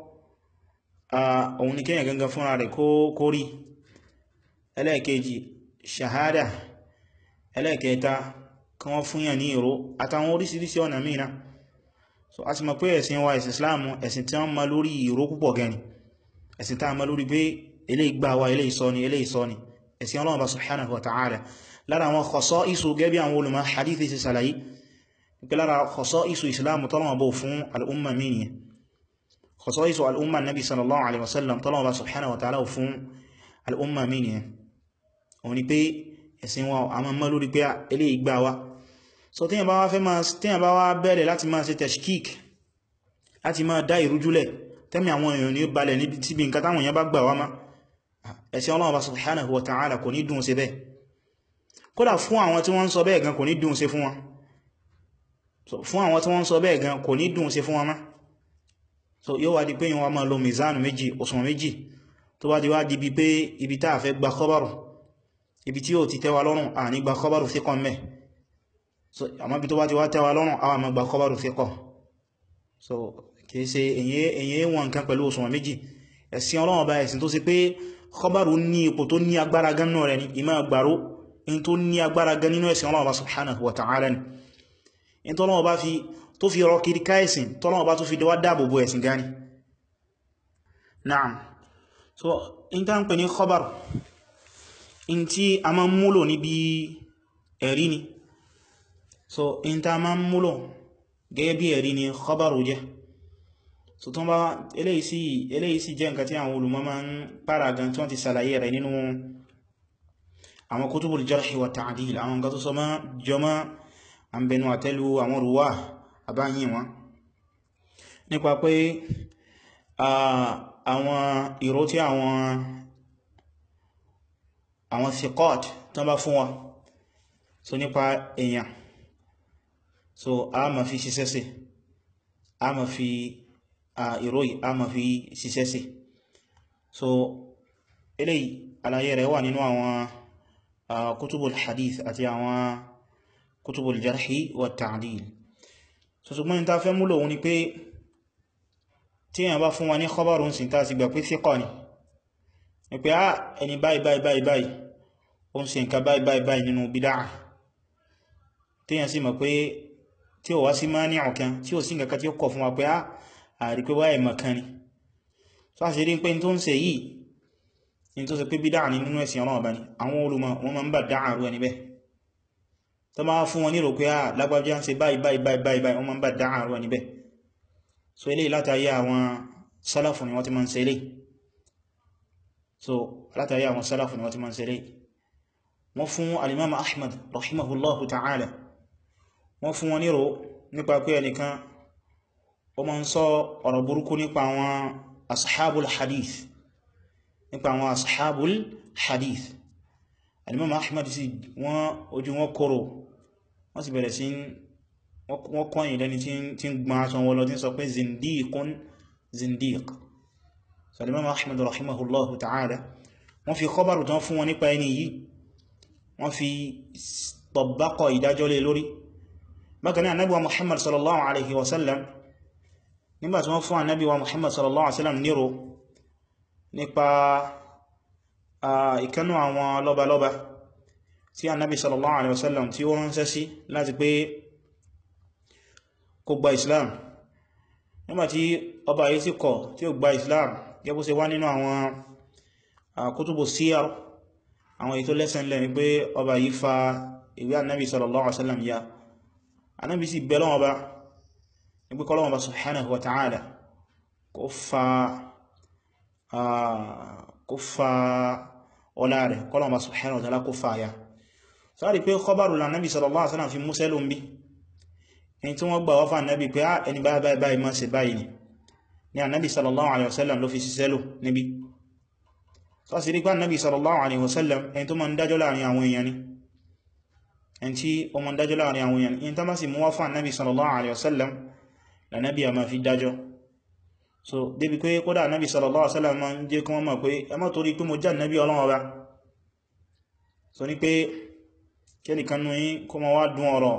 òun ni kíyàn gangan fúnra rẹ̀ kó rí ẹlẹ́ẹ̀kejì ṣàhádà ẹlẹ́ẹ̀kẹta kan wọ́n fún yàn ní ìró àtàwọn oríṣiríṣi ọ̀nà mìíràn so a ti mọ̀ pé ẹ̀sìn wa ẹ̀sìn Islam ẹ̀sìn tí wọ́n ma lórí ìró púpọ̀ gẹni ẹ̀sìn tí a ma lórí pé eléyìí gbà wá eléyìí sọ ni eléyìí sọ ni ẹ̀sìn Ọlọ́run bá subhanahu wa ta'ala lára àwọn khasa'isu gẹ́bí àwọn olùmọ̀ hadithi ti sàlàyé pé lára khasa'isu Islam tọ́lọ́wọ́ bó fún al'umma mìíyàn khasa'isu al'umma nabi sallallahu alaihi wasallam tọ́lọ́wọ́ bá subhanahu wa ta'ala fún al'umma mìíyàn òun ni pé ẹ̀sìn wa a ma mọ́ lórí pé eléyìí gbà wá so tíyàn bá wá fẹ́ máa tíyàn bá wá bẹ̀rẹ̀ láti máa ṣe tashkik láti máa dá ìrújúlẹ̀ tẹ́mì àwọn èèyàn ní balẹ̀ níbi tíbi nǹkan táwọn èèyàn bá gbà wá má ẹ̀sìn Ọlọ́run bá subhanahu wa ta'ala kò ní dùn sí bẹ́ẹ̀ kódà fún àwọn tí wọ́n ń sọ bẹ́ẹ̀ gan kò ní dùn sí fún wọn fún àwọn tí wọ́n ń sọ bẹ́ẹ̀ gan kò ní dùn sí fún wọn má so yóò wá di pé yíò wá máa lo mizanu méjì òṣùwọ̀n méjì tó bá di wá di bí pé ibi tá a fẹ́ gba khabaru ibi tí yóò ti tẹ́wa lọ́rùn à ní gba khabaru thiqan mẹ́ so àmọ́ bí tó bá ti wá tẹ́wa lọ́rùn àwọn àmọ́ gba khabaru thiqan so kìí ṣe èyí wọn nǹkan pẹ̀lú òṣùwọ̀n méjì ẹ̀sìn Ọlọ́run bá ẹ̀sìn tó sì pé khabaru ní ipò tó ní agbára gan náà rẹ̀ ní ìmá gbàró in tó ní agbára gan nínú ẹ̀sìn Ọlọ́run bá subhanahu wa ta'ala ni in tó Ọlọ́run bá fi tó fi rọ kiri káẹ̀sìn tó Ọlọ́run bá tó fi dẹwà dáàbòbò ẹ̀sìn gani na'am so in ta ń pè ní khabar in tí a ma ń múlò níbi ẹ̀rí ni so in ta ma ń múlò gẹ́gẹ́ bí ẹ̀rí ni khabaru jẹ́ so tó bá eléyìí sí jẹ́ nǹkan tí àwọn olùmọ̀ ma ń para gan tí wọ́n ti sàlàyé rẹ̀ nínú àwọn kutubul jarhi wa ta'dil àwọn nǹkan tó sọ ma jọmọ́ àmbẹnu àtẹ́lú àwọn ruwa àbáyìn wọn nípa pé àwọn ìró tí àwọn àwọn thiqat tán bá fún wa so nípa èèyàn so a ma fi ṣiṣẹ́ sí a ma fi ìró yìí a ma fi ṣiṣẹ́ sí so eléyìí àlàyé rẹ̀ wà nínú àwọn kutubul hadith àti àwọn kutubul jarhi wa ta'dil so ṣùgbọ́n ta fẹ́ múlò wọn ni pé tí èyàn bá fún wa ní khabarun sí ta sì gbà pé thiqa ni ní pé á ẹni báyìí báyìí báyìí báyìí ó ń ṣe nǹkan báyìí báyìí báyìí nínú bídá téèyàn sì mọ̀ pé tí ó wá sí máa ní ọ̀kan tí ó sí nǹkan tí ó kọ̀ fún wa pé á àrí pé wáyé mọ̀kan ni so a sì rí pé tó ń ṣe yìí ní tó ṣe pé bídá ní nínú ẹ̀sìn ọlọ́run ọba ni àwọn olùmọ̀ wọn máa ń bà dáa rú ẹni bẹ́ẹ̀ tó máa fún wọn nílò pé á lágbájá ń ṣe báyìí báyìí báyìí báyìí báyìí wọ́n máa ń bà dáa rú ẹni bẹ́ẹ̀ so eléyìí látàrí àwọn sálàfù ni wọ́n ti máa ń ṣe eléyìí so látàrí àwọn sálàfù ni wọ́n ti máa ń ṣe eléyìí wọ́n fún alimama ahmad rahimahullahu ta'ala wọ́n fún wọn nírò nípa pé ẹnìkan ó máa ń sọ ọ̀rọ̀ burúkú nípa àwọn ashabul hadith nípa àwọn ashabul hadith alimama ahmad sí wọ́n ojú wọn kòrò wọ́n sì bẹ̀rẹ̀ sí wọ́n kọ́yìn lẹ́ni tí ń gbọ́n aṣọ wọn lọ tí ń sọ pé zindiqun zindiq so alimama ahmad rahimahullahu ta'ala wọ́n fi khabaru tán fún wọn nípa ẹni yìí wọ́n fi tọ̀bákọ̀ ìdájọ́ lé lórí bákan náà Ànábì wa Muhammad sallallahu alaihi wasallam nígbàtí wọ́n fún Ànábì wa Muhammad sallallahu alaihi wasallam nírò nípa ìkanú àwọn lọ́balọ́ba tí Ànábì sallallahu alaihi wasallam tí ó ránṣẹ́ sí láti pé kó gba Islam nígbàtí ọba yìí sì kọ̀ tí ó gba Islam gẹ́bú ṣe wá nínú àwọn kutubu siyar àwọn èyí tó lẹ́sẹ̀ ńlẹ̀ ni pé ọba yìí fa ìwé annabi sallallahu alaihi wasallam ya annabi sì bẹ̀ lọ́wọ́ bá ní pé kọ́lọ́wọ́ bá subhanahu wa ta'ala kó fa kó fa ọlá rẹ̀ kọ́lọ́wọ́ bá subhanahu wa ta'ala kó fa ya sáàrí pé kọbárù lànàbí sallallahu alaihi wasallam fi mú sẹ́lùm bí ẹni tí wọ́n gbà wọ́fà annabi pé á ẹni báyìí báyìí báyìí máa ṣe báyìí ni ni annabi sallallahu alaihi wasallam ló fi sí sẹ́lù níbi sọ́sí rí pé annabi sallallahu alaihi wasallam ẹni tó ma ń dájọ́ láàrin àwọn èèyàn ni ẹni tí ó ma ń dájọ́ láàrin àwọn èèyàn in tó má sì mú wá fún annabi sallallahu alaihi wasallam lànàbí a ma fi dájọ́ so débi pé kódà annabi sallallahu alaihi wasallam ma ń jẹ́ kí wọ́n mọ̀ pé ẹ má torí pé mo jẹ́ annabi ọlọ́run ọba so ní pé kẹ́nìkan nú yín kó ma wá dún ọ̀rọ̀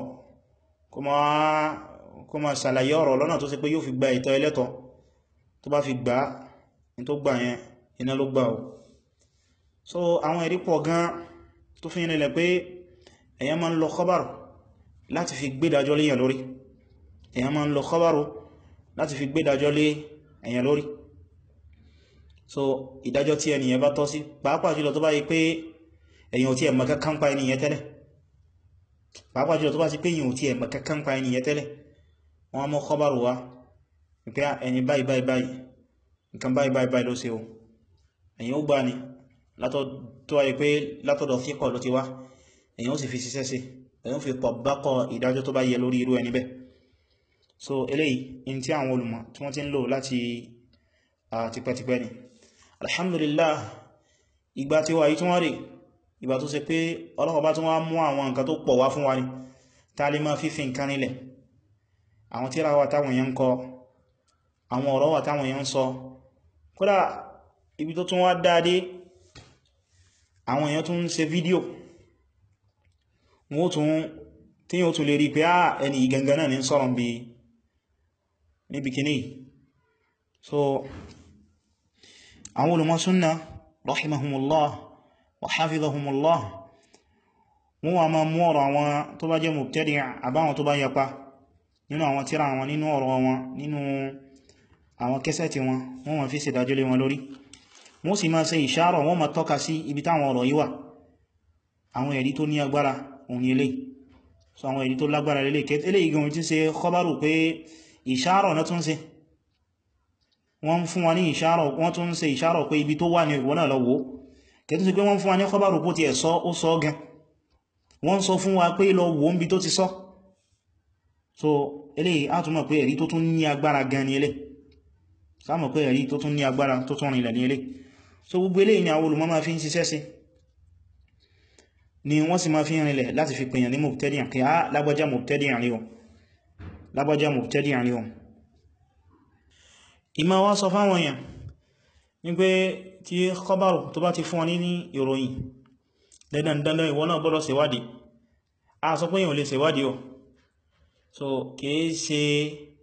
kó ma ṣàlàyé ọ̀rọ̀ lọ́nà tó ṣe pé yóò fi gba ìtọ́ ẹlẹ́tọ̀ tó bá fi gbà ní tó gbà yẹn iná ló gbà ò so àwọn ẹ̀rí pọ̀ gan tó fi nílẹ̀ pé èyàn máa ń lọ khabar láti fi gbédájọ́ lé èyàn lórí èyàn máa ń lọ khabar láti fi gbédájọ́ lé èyàn lórí so ìdájọ́ tí ẹniyàn bá tọ́ sí pàápàá jùlọ tó bá yí pé èyàn ò tí ẹ̀mọ̀ kankan pa ẹniyàn tẹ́lẹ̀ pàápàá jùlọ tó bá sí pé èyàn ò tí ẹ̀mọ̀ kankan pa ẹniyàn tẹ́lẹ̀ wọ́n mọ́ khabar wá pé ẹni báyìí báyìí báyìí nǹkan báyìí báyìí báyìí ló ṣe o èyàn ó gbà ní tó wáyé pé látọ̀dọ̀ fíkọ̀ ló ti wá èyàn ó sì fi ṣiṣẹ́ sí èyàn ó fi pọ̀ bákọ̀ ìdájọ́ tó bá yẹ lórí irú ẹni bẹ́ so eléyìí in tí àwọn olùmọ̀ tí wọ́n ti ń lò láti tipẹ́tipẹ́ ni alhamdulillah ìgbà tí wà yí tí wọ́n rí ìgbà tó ṣe pé Ọlọ́run bá tún wá mú àwọn nǹkan tó pọ̀ wá fún wa ni tá lè máa fífi nǹkan nílẹ̀ àwọn tírà wà táwọn èèyàn ń kọ àwọn ọ̀rọ̀ wà táwọn èèyàn ń sọ kódà ibi tó tún wá dáadé àwọn èèyàn tún ń ṣe fídíò wọ́n tún tí yíò tún lè rí pé á ẹni ìgangan náà ní sọ́rọ̀ bí níbi kìíní so àwọn olùmọ̀ súnnà rahimahumullah wa hafizahumullah wọ́n wà máa mú ọ̀rọ̀ àwọn tó bá jẹ́ mubtadi' àbáwọn tó bá yapa nínú àwọn tírà wọn nínú ọ̀rọ̀ wọn nínú àwọn kẹsẹ̀tì wọn wọ́n wọ́n fi ṣe dájọ́ lé wọn lórí wọ́n sì máa ṣe ìṣàrọ̀ wọ́n máa tọ́ka sí ibi táwọn ọ̀rọ̀ yìí wà àwọn ẹ̀rí tó ní agbára òun ilé so àwọn ẹ̀rí tó lágbára lélé kẹtẹ́lẹ̀ igun tí ṣe kọbárù pé ìṣàrọ̀ náà tún ṣe wọ́n fún wa ní ìṣàrọ̀ wọ́n tún ṣe ìṣàrọ̀ pé ibi tó wà ní ìwọ̀n náà lọ́wọ́ kẹtù sí pé wọ́n fún wa ní kọbárù kó ti ẹ̀ sọ ó sọ gan wọ́n sọ fún wa pé lọ wò ń bi tó ti sọ so eléyìí á tún mọ̀ pé ẹ̀rí tó tún ní agbára gan ni eléyìí sáàmù pé ẹ̀rí tó tún ní agbára tó tún rìnlẹ̀ ní ilé so gbogbo eléyìí ni àwọn olùmọ̀ máa fi ń ṣiṣẹ́ sí ni wọ́n sì máa fi rìnlẹ̀ láti fi pèyàn ní mubtadi'an kí á lágbàjá mubtadi'an rí o lágbàjá mubtadi'an rí o ìmá wá sọ fáwọn èèyàn ní pé tí khabaru tó bá ti fún ọ ní ní ìròyìn dandandandan ìwọ náà gbọ́dọ̀ ṣèwádìí a sọ pé èèyàn lè ṣèwádìí o so kìí ṣe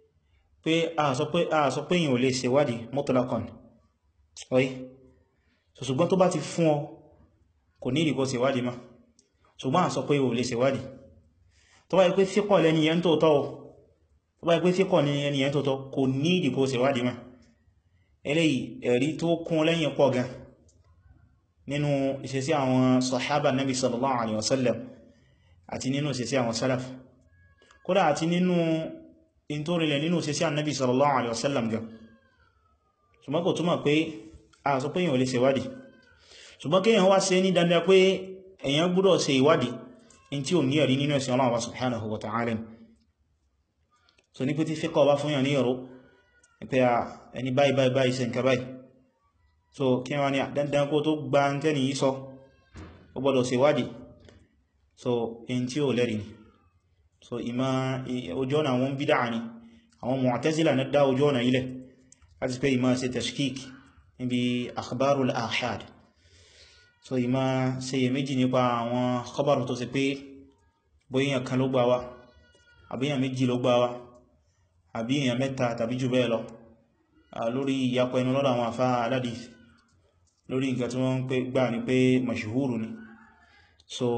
pé a sọ pé a sọ pé èyàn ò lè ṣèwádìí mutlaqan ọ̀yí so ṣùgbọ́n tó bá ti fún ọ kò ní ìdíkọ́ ṣèwádìí ma ṣùgbọ́n à sọ pé o lè ṣèwádìí tó bá yẹ pé síkọ̀ lẹ́ni yẹn tó tọ́ tó bá yẹ pé síkọ̀ ní ẹni yẹn tó tọ́ kò ní ìdíkọ́ ṣèwádìí ma eléyìí ẹ̀rí tó kún lẹ́yìn pọ̀ gan nínú ìṣesí àwọn sahaba nabi sallallahu alaihi wasallam àti nínú ìṣesí àwọn salaf kódà àti nínú ìntórinlẹ̀ nínú ìṣesí annabi sallallahu alaihi wasallam gan ṣùgbọ́n kò túmọ̀ pé a sọ pé èyàn ò lè ṣe ìwádìí ṣùgbọ́n kí èyàn wá ṣe ní dandan pé èyàn gbọ́dọ̀ ṣe ìwádìí in tí ò ní ẹ̀rí nínú ẹ̀sìn Allah subhanahu wa ta'ala so ní pé tí fíkọ̀ bá fún yàn ní ọ̀rọ̀ pé a ẹni báyìí báyìí báyìí ṣe nǹkan báyìí so kí wọ́n ní dandan kó tó gba ń tẹ́ni yí sọ ó gbọ́dọ̀ ṣe ìwádìí so in tí ò lẹ́rí ni so ìmá ojú ọ̀nà àwọn bídá ni àwọn Mu'tazila na dá ojú ọ̀nà ilẹ̀ láti pé ìmá ṣe tashkik níbi akhbarul ahad so ìmá ṣe yẹ méjì nípa àwọn khabaru tó ṣe pé bóyíyàn kan ló gbà wá àbíyàn méjì ló gbà wá àbíyàn mẹ́ta tàbí jù bẹ́ẹ̀ lọ lórí ìyapọ̀ ẹnu lọ́dọ̀ àwọn àfá aládìí lórí nǹkan tí wọ́n ń pè gbà ní pé mashhuru ni so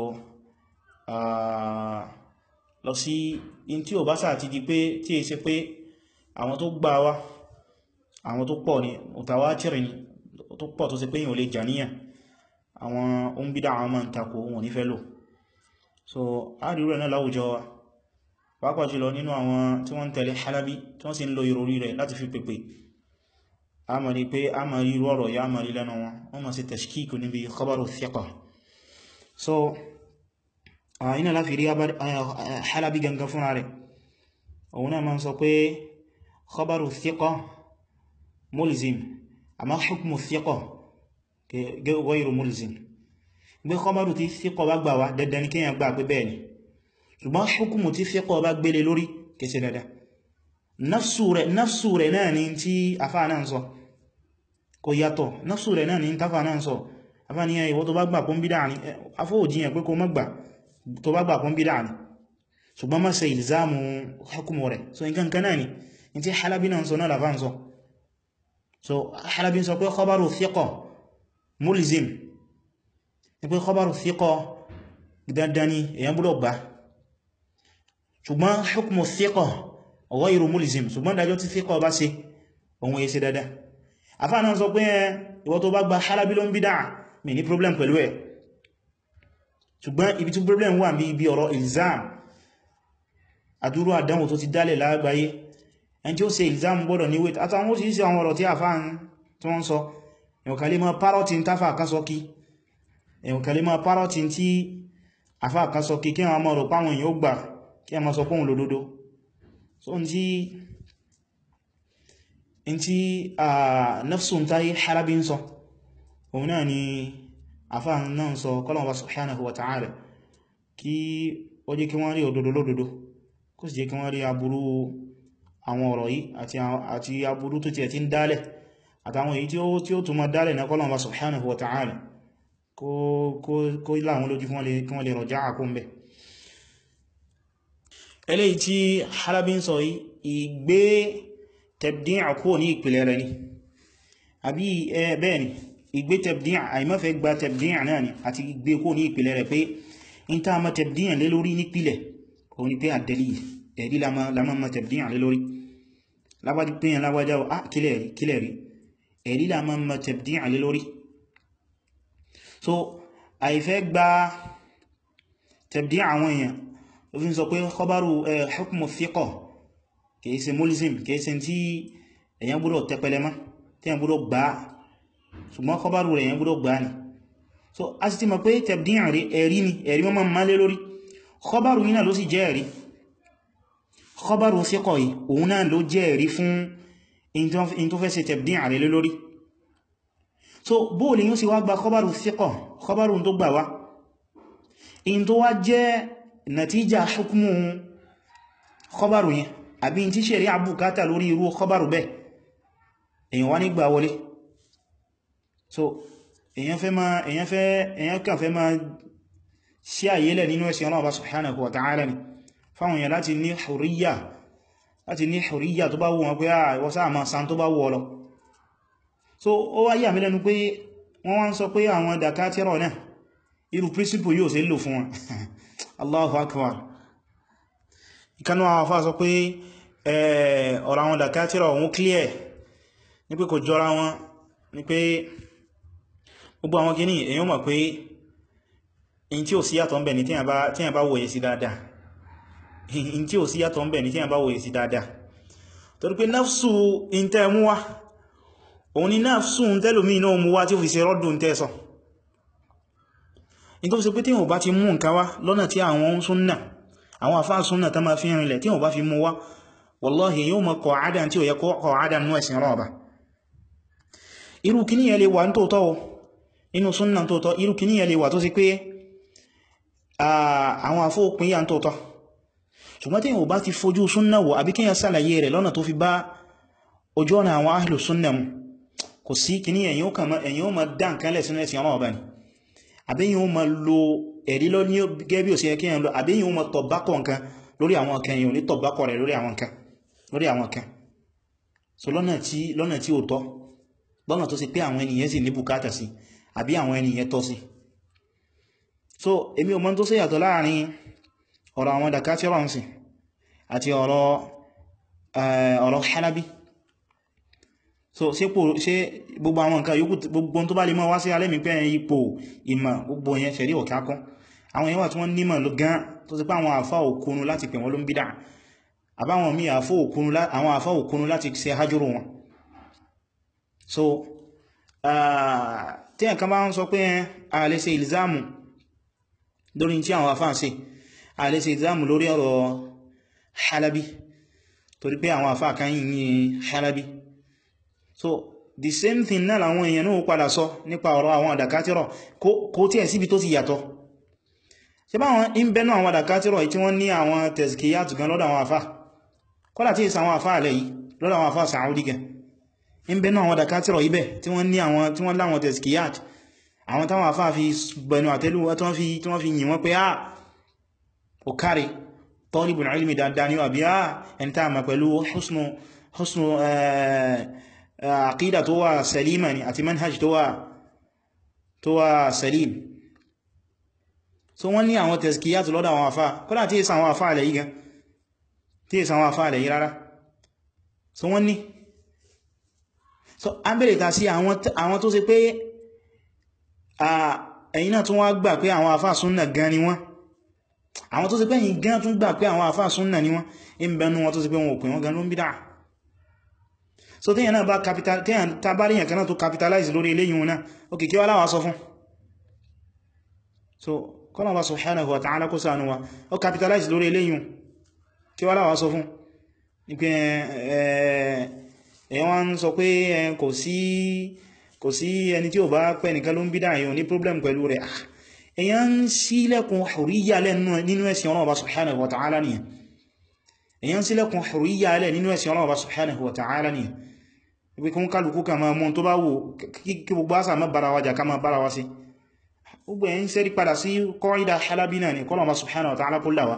lọ sí in tí ò bá sáà ti di pé tí è ṣe pé àwọn tó gbà wá àwọn tó pọ̀ ní mutawatiri ni tó pọ̀ tó ṣe pé yíò lè jàníyàn àwọn oúnbídá àwọn máa ń takò wọn ní fẹ́ lò so a rí rẹ̀ náà láwùjọ wa pàápàá jùlọ nínú àwọn tí wọ́n ń tẹ̀lé halabi tí wọ́n sì ń lo ìròrí rẹ̀ láti fi pèpè a mọ̀ ní pé a mọ̀ rí rọ̀rọ̀ ya mọ̀ rí lẹ́nu wọn wọ́n mọ̀ sí tashkik níbi khabaru thiqa so iná láfi rí halabi gangan fúnra rẹ̀ òun náà ma ń sọ pé khabaru thiqa mulzim àmá hukmu thiqa ghayru mulzim gbé khabaru tí thiqa bá gbà wá dandan ní kíyàn gbà pé bẹ́ẹ̀ ni ṣùgbọ́n hukmu tí thiqa bá gbélé lórí kẹsẹ̀ dada nafsu rẹ̀ náà ni tí afá náà sọ kò yàtọ̀ nafsu rẹ̀ náà ni tafà náà sọ afá ní ìwọ tó bá gbà pọ́n bídá ní afọ́ òjìyàn pé kó má gbà tó bá gbà pọ́n bídá ní ṣùgbọ́n má ṣe ìlzámù hukumu rẹ̀ so nǹkan kan náà ni in tí halabi náà sọ náà lafá sọ so halabi sọ pé khabaru thiqa mulzim ni pé khabaru thiqa dandan ni èyàn gbọ́dọ̀ gbà ṣùgbọ́n hukumu thiqa ghayru mulzim ṣùgbọ́n dájọ́ tí thiqa bá ṣe ohun èsì dada afá náà sọ pé ìwọ tó bá gba halabi ló ń bídá mi ní problem pẹ̀lú ẹ̀ ṣùgbọ́n ibi tí problem wà bí ibi ọ̀rọ̀ ilzam àdúrú àdánwò tó ti dálẹ̀ lágbàáyé ẹn tí ó ṣe ilzam gbọ́dọ̀ ní wait àtàwọn òṣìṣẹ́ àwọn ọ̀rọ̀ tí a fáà tí wọ́n sọ ẹ̀wọ̀kàlẹ̀ mọ́ parọ́tí ń tafà kan sọ kí ẹ̀wọ̀kàlẹ̀ mọ́ parọ́tí tí afá kan sọ kí kí wọ́n mọ́ rọ̀ páwọn èèyàn ó gbà kí a mọ́ sọ pọ́n lódodo so n tí in tí a nafsun tayi halabi ń sọ òun náà ni afá náà sọ kọ́lọ̀ wa subhanahu wa ta'ala kí ó jẹ́ kí wọ́n rí òdodo lódodo kó sì jẹ́ kí wọ́n rí aburú àwọn ọ̀rọ̀ yìí àti aburú tó ti ẹ̀ tí ń dálẹ̀ àtàwọn èyí tí ó túnmọ̀ dálẹ̀ na kọ́lọ̀ wa subhanahu wa ta'ala kó láwọn lójú kí wọ́n lè rọjá àkóǹbẹ̀ eléyìí tí Halabi ń sọ ìgbé tabdi' kúrò ní ìpìlẹ̀ rẹ̀ ni àbí bẹ́ẹ̀ ni ìgbé tabdi' àìmọ́fẹ́ gba tabdi' náà ni àti ìgbé kúrò ní ìpìlẹ̀ rẹ̀ pé in ta ma tabdi' lé lórí nípìlẹ̀ òun ni pé ad-dalil ẹ̀rí lámọ́ ma tabdi' lé lórí lágbàjí pé yẹn lágbàjá à kílẹ̀ rí ẹ̀rí lámọ́ ma tabdi' lé lórí so àìfẹ́ gba tabdi' àwọn èèyàn ó fi ń sọ pé khabaru hukmu thiqa kìí ṣe mulzim kìí ṣe tí èyàn gbọ́dọ̀ tẹpẹlẹ mọ́ tí èyàn gbọ́dọ̀ gbá ṣùgbọ́n khabaru rẹ̀ èyàn gbọ́dọ̀ gbá ni so a sì ti mọ̀ pé tabdi' rí ẹ̀rí ni ẹ̀rí mọ́ máa lé lórí khabaru yìí náà ló sì jẹ́ ẹ̀rí khabaru thiqa yìí òun náà ló jẹ́ ẹ̀rí fún in tó fẹ́ ṣe tabdi' rẹ̀ lé lórí so bóòlì yóò sì wá gba khabaru thiqa khabaru tó gbà wá in tó wá jẹ́ natija hukmu khabaru yẹn àbí tí ṣe rí àbúkátà lórí irú khabaru bẹ́ èyàn wá nígbà wọlé so èyàn fẹ́ ma èyàn fẹ́ èyàn kàn fẹ́ ma sí àyílẹ̀ nínú ẹ̀sìn Ọlọ́run subhanahu wa ta'ala ni fáwọn èyàn láti ní huriyya láti ní huriyya tó bá wù wọn pé à ìwọ́sá àmà san tó bá wù ọlọ so ó wá yà mí lẹ́nu pé wọ́n wá ń sọ pé àwọn dàkátírọ̀ náà irú príncipù yóò ṣe lò fún wọn Allahu akbar ìkanú àwọn afá sọ pé ọ̀rọ̀ àwọn dàkátírọ̀ òun clear ní pé kò jọra wọn ní pé gbogbo àwọn kìíní èyàn mọ̀ pé in tí ò sí yàtọ̀ ń bẹ̀ ní tí yàn bá wòye sí dáadáa in tí ò sí yàtọ̀ ń bẹ̀ ní tí yàn bá wòye sí dáadáa torí pé náfsù in tẹ́ mú wá òun ni náfsù ń tẹ́lòmí náà mú wá tí ó fi ṣe rọ́dùn tẹ́ sọ in tó fi ṣe pé tí wọ́n bá ti mú nǹkan wá lọ́nà tí àwọn súnnà àwọn àfáà súnnà tá máa fi rìnlẹ̀ tí wọ́n bá fi mú wá wallahi yóò mọ̀ kọ̀ àádá tí ó yẹ kọ̀ àádá nú ẹ̀sìn rọ̀ọ̀bà irú kìní yẹ lè wà ní tóótọ́ o inú súnnà tóótọ́ irú kìní yẹ lè wà tó sì pé àwọn àfó òpin yà ń tóótọ́ ṣùgbọ́n tí yíò bá ti fojú súnnà wò àbí kíyàn sàlàyé rẹ̀ lọ́nà tó fi bá ojú ọ̀nà àwọn ahlu súnnà mu kò sí kìní ẹ̀yìn ó ma dá nǹkan lẹ̀ sínú ẹ̀sìn ọlọ́ọ̀bá ni àbí yíò ma lo ẹ̀rí lọ ní gẹ́bí òsì ẹkíyàn lọ àbí yíò ma tọ̀bákọ̀ nǹkan lórí àwọn nǹkan yíò ní tọ̀bákọ̀ rẹ̀ lórí àwọn nǹkan lórí àwọn nǹkan so lọ́nà tí lọ́nà tí ó tọ́ lọ́nà tó sì pé àwọn ènìyàn sì ní bùkátà sí àbí àwọn ènìyàn tọ́ sí so èmi ò mọ̀ tó ṣèyàtọ̀ láàrin ọ̀rọ̀ àwọn dàkátírọ̀ ǹsìn àti ọ̀rọ̀ ọ̀rọ̀ hanabi so ṣe gbogbo àwọn nǹkan yòókù gbogbo tó bá lè mọ́ wá sí alẹ́mì pé ipò ìmọ̀ gbogbo yẹn ṣẹ̀rí ọ̀kẹ́ akọ́ àwọn èèyàn wà tí wọ́n nímọ̀ ló gan tó sì pé àwọn àfá òkunu láti pè wọ́n ló ń bídà àbáwọn míì àwọn àfá òkunu láti ṣe hajjúrò wọn so tí ẹ̀kan bá ń sọ pé a lè ṣe ìlzámù lórí tí àwọn àfá ń ṣe a lè ṣe ìlzámù lórí ọ̀rọ̀ halabi torí pé àwọn àfá kan yìí ní halabi so the same thing náà làwọn èèyàn náà padà sọ nípa ọ̀rọ̀ àwọn àdàkátírọ̀ kó tí ẹ̀ síbi tó ti yàtọ̀ ṣe bá wọn in bẹ́nu àwọn àdàkátírọ̀ tí wọ́n ní àwọn tẹ̀sìkìyàtù gan lọ́dọ̀ àwọn àfá kọ́lá tí ìsàwọn àfá alẹ́ yìí lọ́dọ̀ àwọn àfá Saudi gan in bẹ́nu àwọn àdàkátírọ̀ ibẹ̀ tí wọ́n ní àwọn tí wọ́n láwọn tẹ̀sìkìyàtù àwọn táwọn àfá fi gbẹnu àtẹ́lú tí wọ́n fi yìn wọ́n pé ah ó kárí talibul ilmi dáadáa ní àbí ah ẹni tá ma pẹ̀lú husnu husnu àkídà tó wà salima ni àti manhaj tó wà tó wà salim so wọ́n ní àwọn tẹ̀sìkìyàtù lọ́dọ̀ àwọn àfá kọ́lá tí ìsà àwọn àfá alẹ̀ yìí gan tí ìsà àwọn àfá alẹ̀ yìí rárá so wọ́n ní so a bèèrè ta sí àwọn tó ṣe pé ẹ̀yin náà tún wá gbà pé àwọn àfá súnnà gan ni wọ́n àwọn tó ṣe pé ẹ̀yin gan tún gbà pé àwọn àfá súnnà ni wọ́n in bẹnu wọn tó ṣe pé wọn ò pè wọ́n gan ló ń bídá so tíyàn náà bá capital tíyàn tàbárí yàn kanáà tó capitalize lórí eléyìn náà ok kí wá láwá sọ fún so kọ́nà bá subhanahu wa ta'ala kó ṣàánú wa ó capitalize lórí eléyìn kí wá láwá sọ fún ní pé ẹ̀wọ́n ń sọ pé kò sí kò sí ẹni tí ó bá pẹ́ nìkan ló ń bídá èyàn ní problem pẹ̀lú rẹ̀ èyàn ń sílẹ̀kùn huriyya nínú ẹ̀sìn Ọlọ́run bá subhanahu wa ta'ala nìyàn èyàn sílẹ̀kùn huriyya alẹ́ nínú ẹ̀sìn Ọlọ́run bá subhanahu wa ta'ala nìyàn ibi kún kálukú ka máa mún tó bá wò kí gbogbo àṣà má bára wájà ká máa bára wá sí gbogbo ẹ̀yìn sẹ́rí padà sí kọ́ìdá halabi náà ni kọ́lọ̀ subhanahu wa ta'ala kó láwá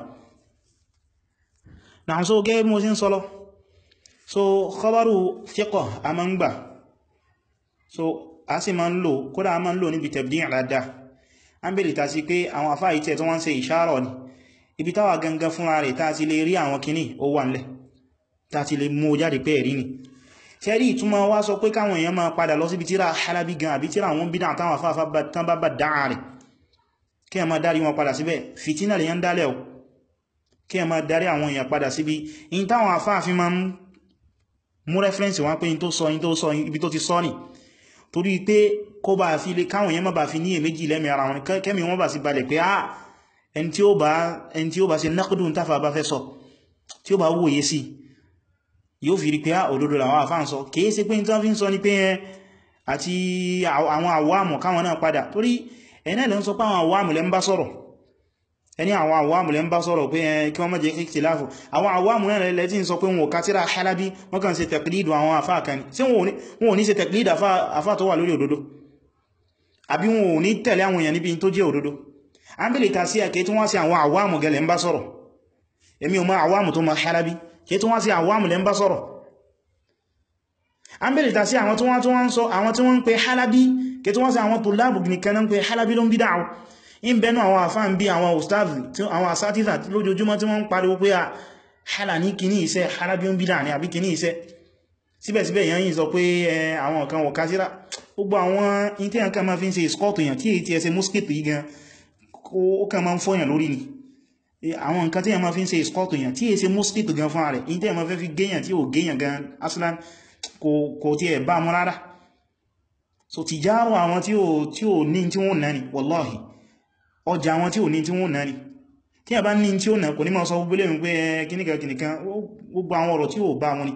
náà so gẹ́ mú sí ń sọ́lọ́ so khabaru thiqa a ma ń gbà so a sì ma ń lò kódà a ma ń lò níbi tabdi' dáadáa an bèèrè ta sí pé àwọn afá ìtẹ́ tó wọ́n ṣe ìṣàrọ̀ ni ibi táwà gangan fúnra rẹ̀ ta ti lè rí àwọn kìíní ó wà nílẹ̀ ta ti lè mú jáde pé ẹ̀rí ni tẹ́rí ìtumọ̀ wá sọ pé káwọn èèyàn máa padà lọ síbi tíra halabi gan àbí tíra àwọn bídá àtàwọn afáfá tán bá bá dáa rẹ̀ kí a máa darí wọn padà síbẹ̀ fìtínà lè yán dálẹ̀ o kí a máa darí àwọn èèyàn padà síbi in táwọn afáàfin máa mú rẹ́fẹ́rẹ́nsì wọn pé in tó sọ in tó sọ ibi tó ti sọ ní torí pé kó bá fi lè káwọn èèyàn má bá fi ní èméjì lẹ́mì ara wọn kẹ́mì wọn bá sì balẹ̀ pé ah ẹni tí ó bá ṣe nákùdùn táfà bá fẹ́ sọ tí ó bá wòye sí yóò fi rí pé òdodo làwọn àfáà ń sọ kìí ṣe pé ní tán fi ń sọ ní pé ẹ àti àwọn àwọ́àmù káwọn náà padà torí ẹ̀nà ilẹ̀ ń sọ pé àwọn àwọ́àmù lẹ́ ń bá sọ̀rọ̀ ẹni àwọn àwọ́àmù lẹ́ ń bá sọ̀rọ̀ pé kí wọ́n má jẹ́ ìkhtiláfù àwọn àwọ́àmù náà lẹ́ tí ń sọ pé wọn ò kátírà Halabi wọ́n kàn ṣe tẹ̀klídù àwọn àfáà kan ní sí wọn ò ní ṣe tẹ̀klídù àfáà tó wà lórí òdodo àbí wọn ò ní tẹ̀lé àwọn èèyàn níbi tó jẹ́ òdodo a ń bèèrè ta sí ẹ̀kẹ́ tí wọ́n sí àwọn àwọ́àmù gẹlẹ̀ ń bá sọ̀rọ̀ èmi ò mọ̀ àwọ́àmù tó mọ̀ Halabi kí tó wá sí àwọn àmùlẹ̀ ń bá sọ̀rọ̀ a ń bèèrè tà sí àwọn tí wọ́n tó wọ́n sọ àwọn tí wọ́n ń pe halabi kí tó wọ́n sí àwọn tòlábù nìkan náà pé halabi ló ń bídá àwọn in bẹnu àwọn àfáà ń bí àwọn ustazi àwọn asátìsà lójoojúmọ́ tí wọ́n ń pariwo pé a hala ní kìíní iṣẹ́ halabi ń bídá ní àbí kìíní iṣẹ́ síbẹ̀síbẹ̀ èyàn yìí sọ pé àwọn kan wọ̀ kásíra gbogbo àwọn intẹ́yàn kan máa fi ń ṣe ìskọ́tù èyàn tí èyí ti ẹsẹ mosquito yìí gan ó kàn máa ń fọ́yàn lórí ni àwọn nǹkan tẹ́yàn máa fi ń ṣe ìskọ́tù èyàn tí èyí ṣe mosquito gan fún ààrẹ intẹ́yàn máa fẹ́ fi géyàn tí ò géyàn gan aslan kò tí ẹ̀ bá mú rárá so ti járọ àwọn tí ò ní tí wọ́n náà ni wallahi ọjà àwọn tí ò ní tí wọ́n náà ni tí a bá ní tí ó náà kò ní máa sọ gbogbo lẹ́nu pé kíníkà kíníkan gbogbo àwọn ọ̀rọ̀ tí ò bá wọn ni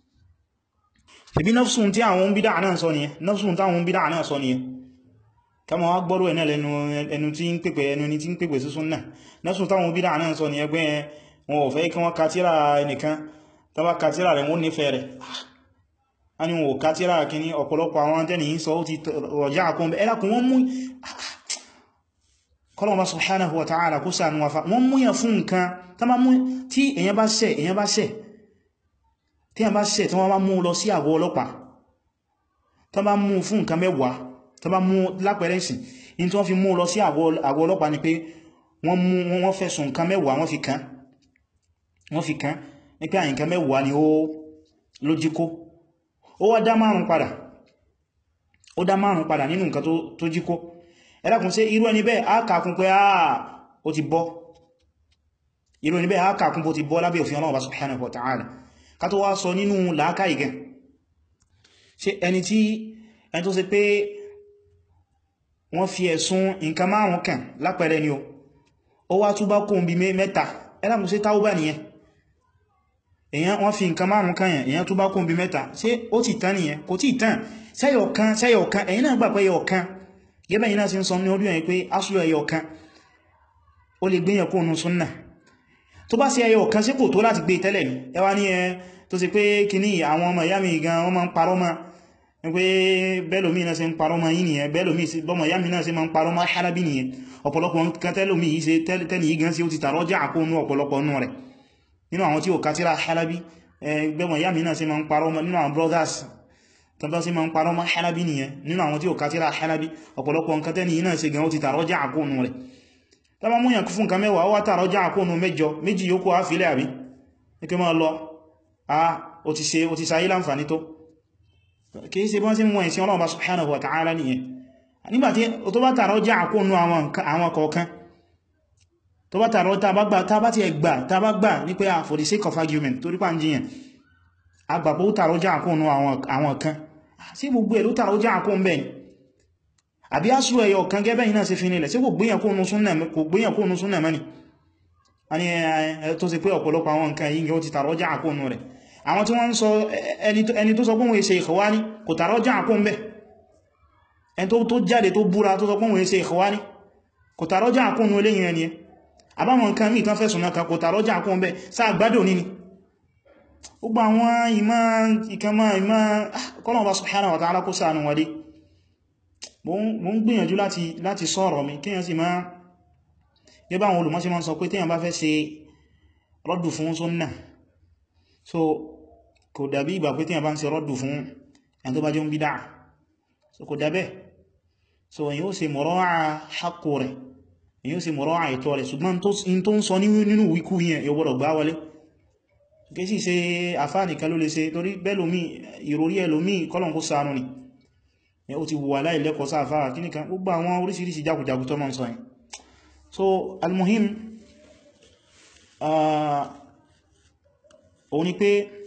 ṣebí nafsun tí àwọn bídá náà sọ nìyẹn nafsun táwọn bídá náà sọ nìyẹn kama wá gbọ́rọ̀ ẹ̀ náà lẹ́nu ẹnu tí ń pèpè ẹnu ní tí ń pèpè sí súnnà nafsun táwọn bídá náà sọ nìyẹn pé wọn ò fẹ́ kí wọ́n katira ẹnìkan tàbá katira rẹ̀ wọ́n nífẹ̀ẹ́ rẹ̀ a ni wọn ò katira kìíní ọ̀pọ̀lọpọ̀ àwọn tẹ́ni yìí sọ ó ti rọjá àkún ẹlákùn wọ́n mú kọlọ̀wọ́ subhanahu wa ta'ala kó sànú wa fa wọ́n mú yàn fún nǹkan tí èyàn bá ṣẹ̀ èyàn bá ṣẹ̀ tí a bá ṣẹ̀ tí wọ́n bá mú lọ sí àgọ́ ọlọ́pàá tó bá mú fún nǹkan mẹ́wàá tó bá mú lápẹẹrẹ ìsìn in tí wọ́n fi mú lọ sí àgọ́ ọlọ́pàá ni pé wọ́n mú wọ́n fẹ̀sùn nǹkan mẹ́wàá wọ́n fi kàn wọ́n fi kàn ní pé àyíká mẹ́wàá ni ó ló jí kó ó wá dá márùn padà ó dá márùn padà nínú nǹkan tó jí kó ẹ dákun ṣé irú ẹni bẹ́ẹ̀ á kàkún pé áà ó ti bọ́ irú ẹni bẹ́ẹ̀ á kàkún bó ti bọ́ lábẹ́ òfin Ọlọ́run subhanahu wa ta'ala ká tó wá sọ nínú làákà ìgẹ̀ ṣe ẹni tí ẹni tó ṣe pé wọ́n fi ẹ̀sùn nǹkan márùn kàn lápẹẹrẹ ni o ó wá túbá kó ń bí mẹ́ta ẹlàmù sí táúbà nìyẹn èyàn wọ́n fi nǹkan márùn kàn yẹn èyàn túbá kó ń bí mẹ́ta ṣé ó ti tán nìyẹn kò tí tán sẹ́yọ̀kan sẹ́yọ̀kan ẹ̀yin náà gbà pé ẹyọ̀kan gẹ́bẹ̀ yìí náà sí ń sọ ní orí ẹ̀yìn pé asúlù ẹyọ̀kan ó lè gbéyàn kó nù súnnà tó bá sí ẹyọ̀kan sí kò tó láti gbé tẹ́lẹ̀ ní ẹwà ní ẹ tó sì pé kìíní àwọn ọmọ ìyá mi gan wọ́n máa ń parọ́ mọ́ pé bẹ́lòmí náà ṣe ń parọ́ mọ́ yìí nìyẹn bẹ́lòmí bọ́mọ̀ ìyá mi náà ṣe máa ń parọ́ mọ́ Halabi nìyẹn ọ̀pọ̀lọpọ̀ nǹkan tẹ́lòmí yìí ṣe tẹ́lì yìí gan sí ó ti tààrọ́ já àkóónú ọ̀pọ̀lọpọ̀ nù rẹ̀ nínú àwọn tí ó kátírà Halabi bẹ́mọ̀ ìyá mi náà ṣe máa ń parọ́ mọ́ nínú àwọn brothers tọ́bá sí máa ń parọ́ mọ́ Halabi nìyẹn nínú àwọn tí ó kátírà Halabi ọ̀pọ̀lọpọ̀ nǹkan tẹ́lì yìí náà ṣe gan ó ti tààrọ́ já àkóónú rẹ̀ tọ́bá mú yàn fún nǹkan mẹ́wàá ó wá tààrọ́ já àkóónú mẹ́jọ méjì yóò kó àfilẹ̀ àbí ní kí máa lọ ah ó ti ṣe ó ti sáyé láǹfàní tó kìí ṣe bọ́n sí mú ẹ̀sìn Ọlọ́run subhanahu wa ta'ala nìyẹn nígbàtí tó bá tààrọ já àkóónú àwọn kọ̀ọ̀kan tó bá tààrọ tàbá ti ẹgbà tàbá gbà ní pé for the sake of argument torí pa ń jíyàn agbàpọ̀ ó tààrọ já àkóónú àwọn kan sí gbogbo ẹ̀ ló tààrọ já àkóón bẹ́ẹ̀ àbí asú ẹyọ kan gẹ́bẹ̀ iná sí fi nílẹ̀ sí kò gbéyàn kóónú súnnà mẹ́ni a ní ẹ tó sì pé ọ̀pọ̀lọpọ̀ àwọn nǹkan yìí gẹ́ ó ti tààrọ já àkóónú rẹ̀ àwọn tí wọ́n ń sọ ẹni tó sọ pé wọ́n ṣe ìkhwání kò tààrọ já àkóón bẹ́ ẹni tó jáde tó búra tó sọ pé wọ́n ṣe ìkhwání kò tààrọ já àkóónú eléyìn ẹni ẹ àbáwọn nǹkan mí tán fẹ́sùn náà kò tààrọ já àkóón bẹ́ sáà gbádùn ní ni gbogbo àwọn ìmá ìkẹmọ́ ìmá kọ́lọ̀wọ́ subhanahu wa ta'ala kó ṣàánú wọlé mo ń gbìyànjú láti sọ̀rọ̀ mi kíyàn sì máa gẹ́bà àwọn olùmọ́sí máa ń sọ pé tíyàn bá fẹ́ ṣe rọ́dù fún sunnah so kò dàbí ìgbà pé tíyàn bá ń ṣe rọ́dù fún ẹni tó bá jẹ́ ń bídá so kò dàbẹ́ so èyí ó ṣe mọ̀rọ̀wà haqqo rẹ̀ èyí ó ṣe mọ̀rọ̀wà ètò rẹ̀ ṣùgbọ́n tó ń sọ nínú wíkú yẹn yóò gbọ́dọ̀ gbá wọlé kí sí ṣe àfáànìkan ló lè ṣe torí bẹ́lòmí ìròrí ẹlòmí kọ́lọ̀n kó ṣàánú ni ó ti wà láìlẹ́kọ̀ọ́ sáàfáà kí nìkan gbogbo àwọn oríṣiríṣi jákùjákù tó mọ́ ń sọ yìí so almuhim òun ni pé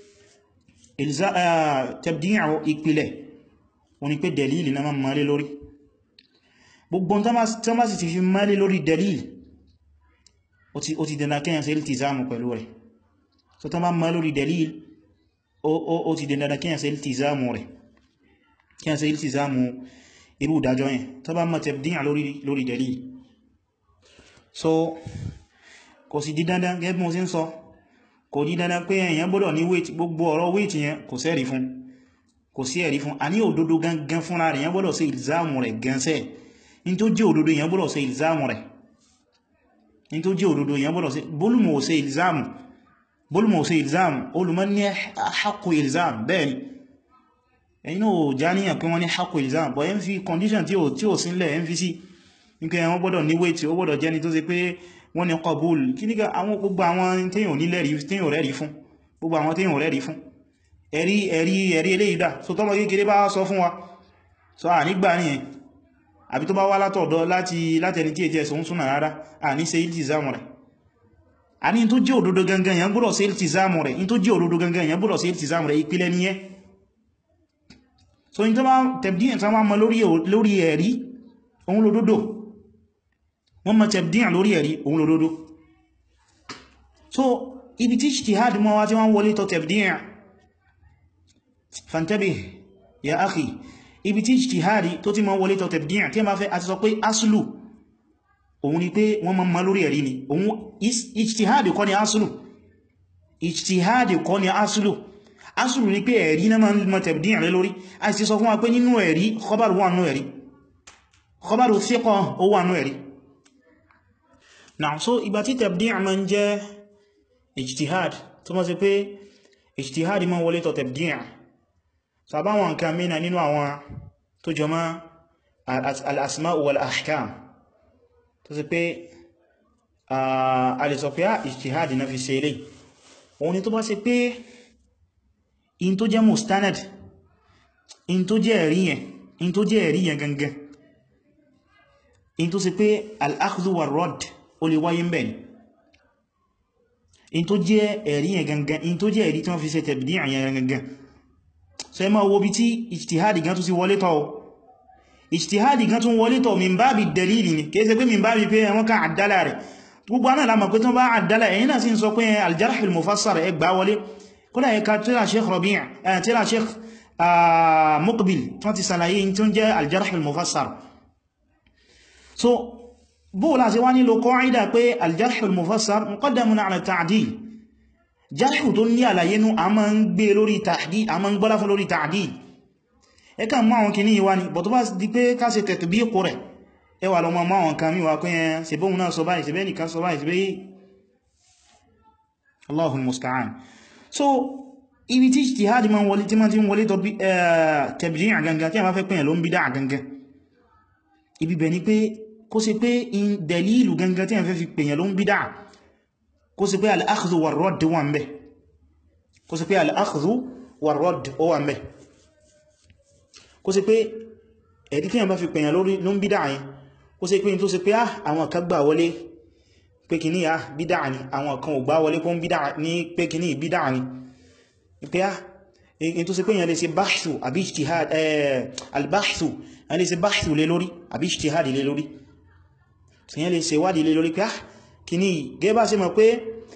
tabdi'u ìpìlẹ̀ òun ni pé dalili na máa mọ́lé lórí gbogbo tó má sì ti fi mọ́lé lórí dalili ó ti dẹ̀nà kíyàn sí iltizamu pẹ̀lú rẹ̀ so tó má mọ́ lórí dalili ó ti dẹ̀nà kíyàn sí iltizamu rẹ̀ kíyàn sí iltizamu irú ìdájọ́ yẹn tó bá mọ́ tabdi'u lórí dalili so kò sì di dandan gẹ́gẹ́ bí mo sí ń sọ kò di dandan pé èyàn gbọ́dọ̀ ní wéètì gbogbo ọ̀rọ̀ wéètì yẹn kò sẹ́rí fún kò sí ẹ̀rí fún a ní òdodo gangan fúnra rẹ̀ èyàn gbọ́dọ̀ ṣe ìlzáàmù rẹ̀ gansẹ́ in tó jẹ́ òdodo èyàn gbọ́dọ̀ ṣe ìlzáàmù rẹ̀ in tó jẹ́ òdodo èyàn gbọ́dọ̀ ṣe bólúmọ̀ ò ṣe ìlzáàmù bólúmọ̀ ò ṣe ìlzáàmù olùmọ̀ ní haqqu ìlzáàmù bẹ́ẹ̀ ni ẹ̀yin náà já níyàn pé wọ́n ní haqqu ilzam but ẹ ń fi condition tí ó sínlẹ̀ ẹ ń fi sí nígbẹ́ wọ́n gbọ́dọ̀ ní weight ó gbọ́dọ̀ jẹ́ni tó ṣe pé wọ́n ní qabul kí nígbà àwọn gbogbo àwọn téèyàn téèyàn rẹ́rí fún gbogbo àwọn téèyàn rẹ́rí fún ẹ̀rí ẹ̀rí ẹ̀rí eléyìí dà so tọ́mọ kékeré bá sọ fún wa so à nígbà nìyẹn àbí tó bá wá látọ̀dọ̀ láti látẹni tí ètí ẹ̀sùn súnà rárá à ní ṣe iltizamu rẹ̀ a ní tó jẹ́ òdodo gangan yẹn gbọ́dọ̀ ṣe iltizamu rẹ̀ in tó jẹ́ òdodo gangan yẹn gbọ́dọ̀ ṣe iltizamu rẹ̀ ìpìlẹ̀ nìyẹn so in tó bá tẹ̀bdíyàn tó máa mọ lórí ẹ̀rí òun lòdodo wọ́n mọ tẹ̀bdíyàn lórí ẹ̀rí òun lòdodo so ibi tí ijtihad mọ́ wá tí wọ́n wọlé tọ tẹ̀bdíyàn fantabih ya akhi ibi tí ijtihadi tó ti mọ́ wọlé tọ tẹ̀bdíyàn tí a máa fẹ́ àti sọ pé aslu òun ni pé wọ́n mọ́ lórí ẹ̀rí ni òun ijtihadi kọ́ ni aslu ijtihadi kọ́ ni aslu aslu ni pé ẹ̀rí náà mọ́ tẹ̀bdíyàn lé lórí a ti sọ fún wa pé nínú ẹ̀rí khabaru wà nú ẹ̀rí khabaru thiqa ó wà nú ẹ̀rí náà so ìgbà tí tẹ̀bdíyàn máa ń jẹ́ ijtihad tó mọ́ sí pé ijtihad máa wọlé tọ tẹ̀bdíyàn sàbáwọn nǹkan mìíràn nínú àwọn tó jọ mọ́ al-asma'u wal-ahkam tó sì pé a lè sọ pé á ijtihadi na fi ṣe ilé òun ni tó bá ṣe pé in tó jẹ́ mustanad in tó jẹ́ ẹ̀rí yẹn in tó jẹ́ ẹ̀rí yẹn gangan in tó sì pé al-akhdhu war-radd ó lè wáyé mbẹ̀ ni in tó jẹ́ ẹ̀rí yẹn gangan in tó jẹ́ ẹ̀rí tí wọ́n fi ṣe tabdi' yẹn gangan so ẹ máa wo bí tí ìjtihadi gan tún sí wọlé tọ́ ìjtihadi gan tún wọlé tọ́ min bábi dalili ni kìí ṣe pé min bábi pé ẹwọ́n kan àdálà rẹ̀ gbogbo anáà lámà pé tán bá àdálà ẹ̀yìn náà sí ń sọ pé al-jarh al-mufassar ẹ gbá wọlé kódà ẹka tíra sheikh Rabi' tíra sheikh Muqbil tán ti sàlàyé tí ó jẹ́ al-jarh al-mufassar so bóòlá sí wá nílò qa'ida pé al-jarh al-mufassar muqaddamun ala ta'dil jarhu tó ní àlàyé nú a máa ń gbé lórí tahdid a máa ń gbọ́lá fún lórí tahdid ẹka mọ́ àwọn kìíní ìwá ni bọ̀tọ́ bá di pé ká ṣe tatbiqu rẹ̀ ẹwà lọ mọ́ àwọn kan míwá pé ẹn ṣe bóhun náà sọ báyìí ṣe bẹ́ẹ̀ nìkan sọ báyìí ṣe bẹ́ẹ̀ Allahul musta'an so ibi tí ijtihadi ma ń wọlé tí ma ti ń wọlé tọ́ tabdi' gangan tí a bá fẹ́ pẹ̀yàn ló ń bid'a gangan ibi bẹ̀ ni pé kó ṣe pé in dalilu gangan tí a fẹ́ fi pẹ̀yàn ló ń bid'a kó sì pé al-akhdhu war-radd wà ń bẹ̀ kó sì pé al-akhdhu war-radd ó wà ń bẹ̀ kó sì pé ẹ̀dí tí yàn bá fi pèyàn lórí ló ń bídá yẹn kó sì pé tó sì pé ah àwọn kan gbà wọlé pé kìíní ah bídá ni àwọn kan ò gbà wọlé kó ń bídá ní pé kìíní bídá ni pé ah in tó sì pé yàn lè ṣe báṣù àbí ijtihad al-báṣù yàn lè ṣe báṣù lé lórí àbí ijtihad lé lórí yàn lè ṣe wádìí lé lórí pé ah kìíní gẹ́bà sí mọ̀ pé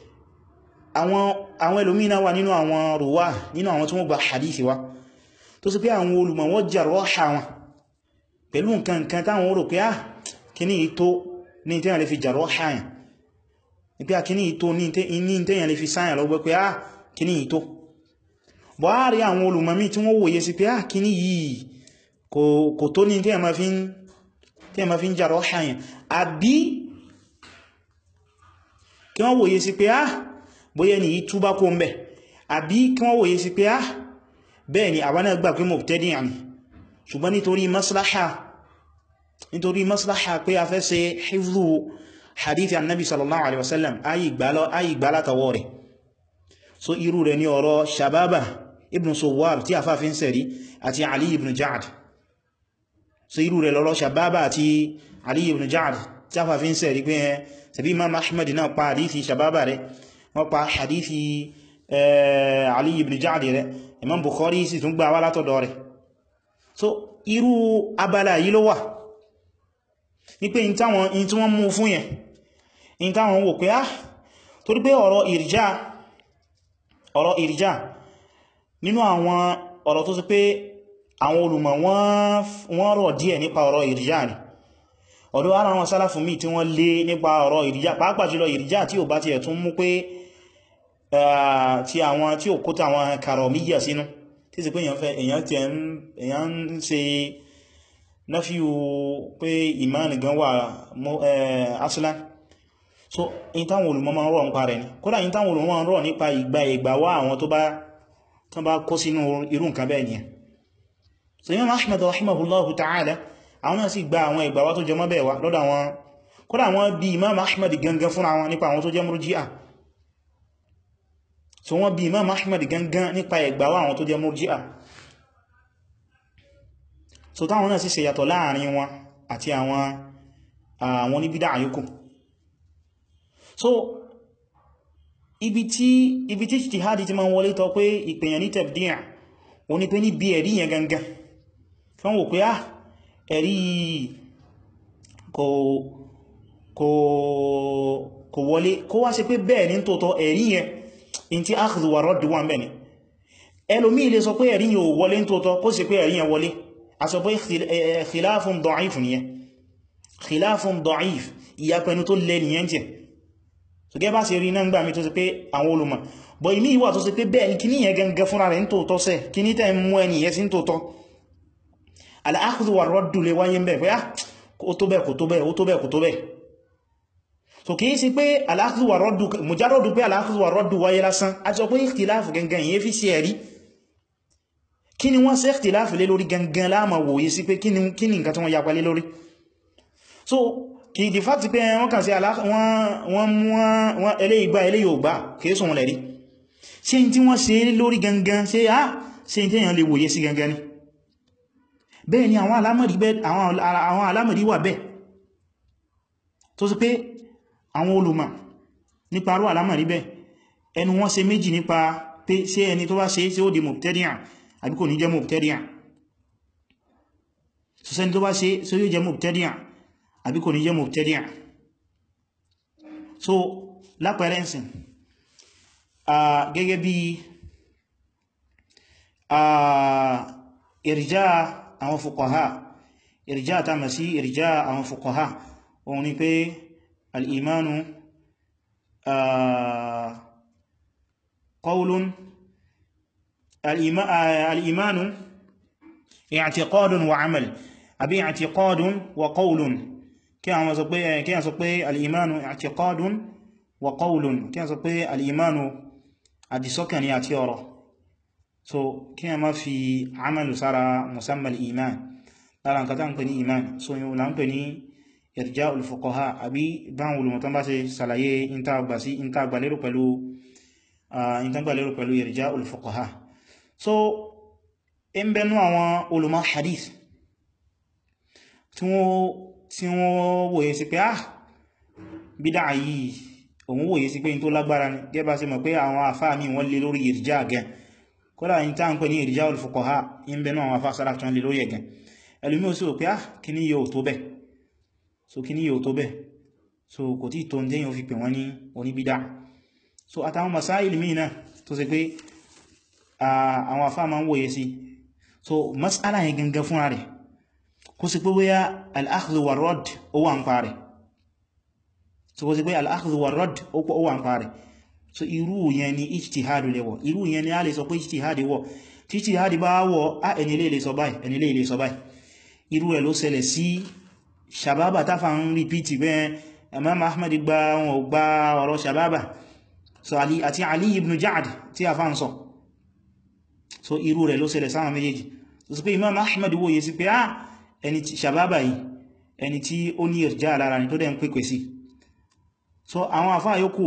àwọn ẹlòmínà wà nínú àwọn rùwá nínú àwọn tí wọ́n gba hadithi wa tó sì pé àwọn olùmọ̀ wọ́n jà rọ́ṣà wọn pẹ̀lú nǹkan nǹkan táwọn rò pé á kìíní ìtó ní tẹ́yàn lè fi jà rọ́ṣà yàn ní pé kìíní ìtó ní tẹ́yàn lè fi sáyàn lọ́gbẹ́ pé á kìíní ìtó bọ́ á rí àwọn olùmọ̀ míì tí wọ́n wòye sí pé á kìíní yìí kò tó ní tẹ́yàn ma fi ń jà rọ́ṣà yàn àbí kí wọ́n wòye sí pé á bóyẹ ni yí túbá kó ń bẹ̀ àbí kí wọ́n wòye sí pé á bẹ́ẹ̀ ni àwọn náà gbà pé mubtadi'an ni ṣùgbọ́n nítorí maslaha nítorí maslaha pé a fẹ́ ṣe hifdhu hadithi annabi sallallahu alaihi wasallam ayi gbálátawọ́ rẹ̀ so irú rẹ̀ ni ọ̀rọ̀ shababa ibn suwar tí a fàfin sẹ̀rí àti ali ibn ja'ad so irú rẹ̀ lọ́rọ̀ shababa àti ali ibn ja'ad tí a fàfin sẹ̀rí pé sẹ̀bí imam ahmad náà pa hadithi shababa rẹ̀ wọ́n pa hadithi ali ibn ja'ad rẹ̀ imam bukhari sì tún gbà wá látọ̀dọ̀ rẹ̀ so irú abala yìí ló wà ní pé in tí wọ́n mú fún yẹn in táwọn wò pé á torí pé ọ̀rọ̀ ìrìjá ọ̀rọ̀ ìrìjá nínú àwọn ọ̀rọ̀ tó sì pé àwọn olùmọ̀ wọ́n rọ̀ díẹ̀ nípa ọ̀rọ̀ ìrìjá ni ọ̀dọ̀ ara wọn sálàfù mí tí wọ́n lé nípa ọ̀rọ̀ ìrìjá pàápàá jùlọ ìrìjá tí ò bá ti ẹ̀tún mú pé tí àwọn tí ò kó tàwọn kàrọ̀míyà sínú tí sì pé èyàn fẹ́ èyàn tí èyàn ń ṣe náfíù pé ìmáni gan wà aslan so in táwọn olùmọ̀ máa ń rọ̀ nípa rẹ̀ ní kódà in táwọn olùmọ̀ máa ń rọ̀ nípa ìgbà ìgbà wá àwọn tó bá tán bá kó sínú irú nǹkan bẹ́ẹ̀ ni so Imam Ahmad rahimahullahu ta'ala àwọn náà sì gba àwọn ìgbàwá tó jẹmọ́ bẹ́ẹ̀ wá lọ́dọ̀ àwọn kódà wọ́n bí Imam Ahmad gangan fún àwọn nípa àwọn tó jẹ́ murji'a so wọ́n bí Imam Ahmad gangan nípa ìgbàwá àwọn tó jẹ́ murji'a so táwọn náà sì ṣe yàtọ̀ láàrin wọn àti àwọn àwọn oníbídà àyókù so ibi tí ibi tí ijtihadi ti ma ń wọlé tọ pé ìpèyàn ní tabdi' o ní pé ní bí ẹ̀rí yẹn gangan fún wò pé ah ẹ̀rí kò kò kò wọlé kó wá ṣe pé bẹ́ẹ̀ ní tòótọ́ ẹ̀rí yẹn in tí akhdhu wa radd wà mẹ́ni ẹlòmí ilé sọ pé ẹ̀rí yẹn ò wọlé ní tòótọ́ kó sì pé ẹ̀rí yẹn wọlé a sọ pé khilafun da'if nìyẹn khilafun da'if ìyapẹnu tó lẹ́ nìyẹn jẹ́ so gẹ́ bá ṣe rí náà gbà mí tó sì pé àwọn olùmọ̀ bọ̀ ìmí ìwà tó sì pé bẹ́ẹ̀ ní kí ní yẹn gangan fúnra rẹ̀ ní tòótọ́ sẹ́ kí ní tẹ́ mú ẹni yẹn sí ní tòótọ́ al-akhdhu war-raddu lè wáyé bẹ̀ pé á ó tó bẹ́ẹ̀ kò tó bẹ́ẹ̀ ó tó bẹ́ẹ̀ kò tó bẹ́ẹ̀ so kìí sí pé al-akhdhu war-raddu mujarradu pé al-akhdhu war-raddu wáyé lásán a ti sọ pé ikhtilafu gangan yẹn fi sí ẹ̀rí kí ni wọ́n ṣe ikhtilafu lé lórí gangan láàmà wòye sí pé kí ni nǹkan tí wọ́n yapa lé lórí so kì í di fàtí pé wọ́n kàn sí wọ́n mú wọn eléyìí gbà eléyìí ò gbà kìí sùn lẹ̀rí ṣe n tí wọ́n ṣe lórí gangan ṣe á ṣe n tí èyàn lè wòye sí gangan ni bẹ́ẹ̀ ni àwọn alámọ̀rí wà bẹ́ẹ̀ tó sì pé àwọn olùmọ̀ nípa arú alámọ̀rí bẹ́ẹ̀ ẹnu wọ́n ṣe méjì nípa pé ṣé ẹni tó bá ṣe ṣé ó di mubtadi'an àbí kò ní jẹ́ mubtadi'an sọ́sẹ́ni tó bá ṣe ṣé yóò jẹ́ mubtadi'an àbí kò ní jẹ́ mubtadi'a so lápẹẹrẹ ǹsìn gẹ́gẹ́ bí ìrìjá àwọn fuqaha ìrìjá ta mọ̀ sí ìrìjá àwọn fuqaha òun ni pé al'imanu qawlun al'imanu i'tiqadun wa amal àbí i'tiqadun wa qawlun kí a sọ pé kí a sọ pé al'imanu i'tiqadun wa qawlun kí a sọ pé al'imanu àdìsọ́kàn ni àti ọ̀rọ̀ so kí a má fi amalu sára musamman iman lára nǹkan tá ń pè ní iman so yíò la ń pè ní irja'ul fuqaha àbí báwọn olùmọ̀tán bá ṣe sàlàyé ìntàgbà sí ìntàgbà lérò pẹ̀lú ìntàgbà lérò pẹ̀lú irja'ul fuqaha so in bẹnu àwọn olùmọ̀ hadith tí wọ́n tí wọ́n wòye sí pé ah bídá yìí òun wòye sí pé in tó lágbára ní gẹ́bà sí mọ̀ pé àwọn àfáà mi wọ́n lè lórí ìrìjá gẹn kódà in tá ń pè ní ìrìjá al-fuqaha in bẹ̀nà àwọn àfáà sára tán lè lórí ẹ̀gẹn ẹlùmí ò sí ò pé ah kí ní yóò tó bẹ̀ so kí ní yóò tó bẹ̀ so kò tí tó ń dé yóò fi pè wọ́n ní oníbídá so àtàwọn masáìlì míì náà tó sì pé àwọn àfáà máa ń wòye sí so mas'ala yẹn gangan fúnra rẹ̀ kó sì pé wéyá al-akhdhu war-radd ó wà ń parẹ̀ so kó sì pé al-akhdhu war-radd ó wà ń parẹ̀ so irú yẹn ni ijtihadu lè wọ̀ irú yẹn ni a lè sọ pé ijtihadi wọ̀ tí ijtihadi bá wọ̀ á ẹni lè lè sọ báyìí ẹni lè lè sọ báyìí irú ẹ̀ ló ṣẹlẹ̀ sí shababa táfà ń rìpítì bẹ́ẹ̀ Imam Ahmad gba wọn gba ọ̀rọ̀ shababa so Ali àti Ali ibn Ja'd tí a fà ń sọ so irú rẹ̀ ló ṣẹlẹ̀ sáwọn méjèèjì so pé Imam Ahmad wòye sí pé ah ẹni tí sàbábà yìí ẹni tí ó ní ìrìjá lára ní tó dẹ̀ ń pèpè sí so àwọn àfáà yókù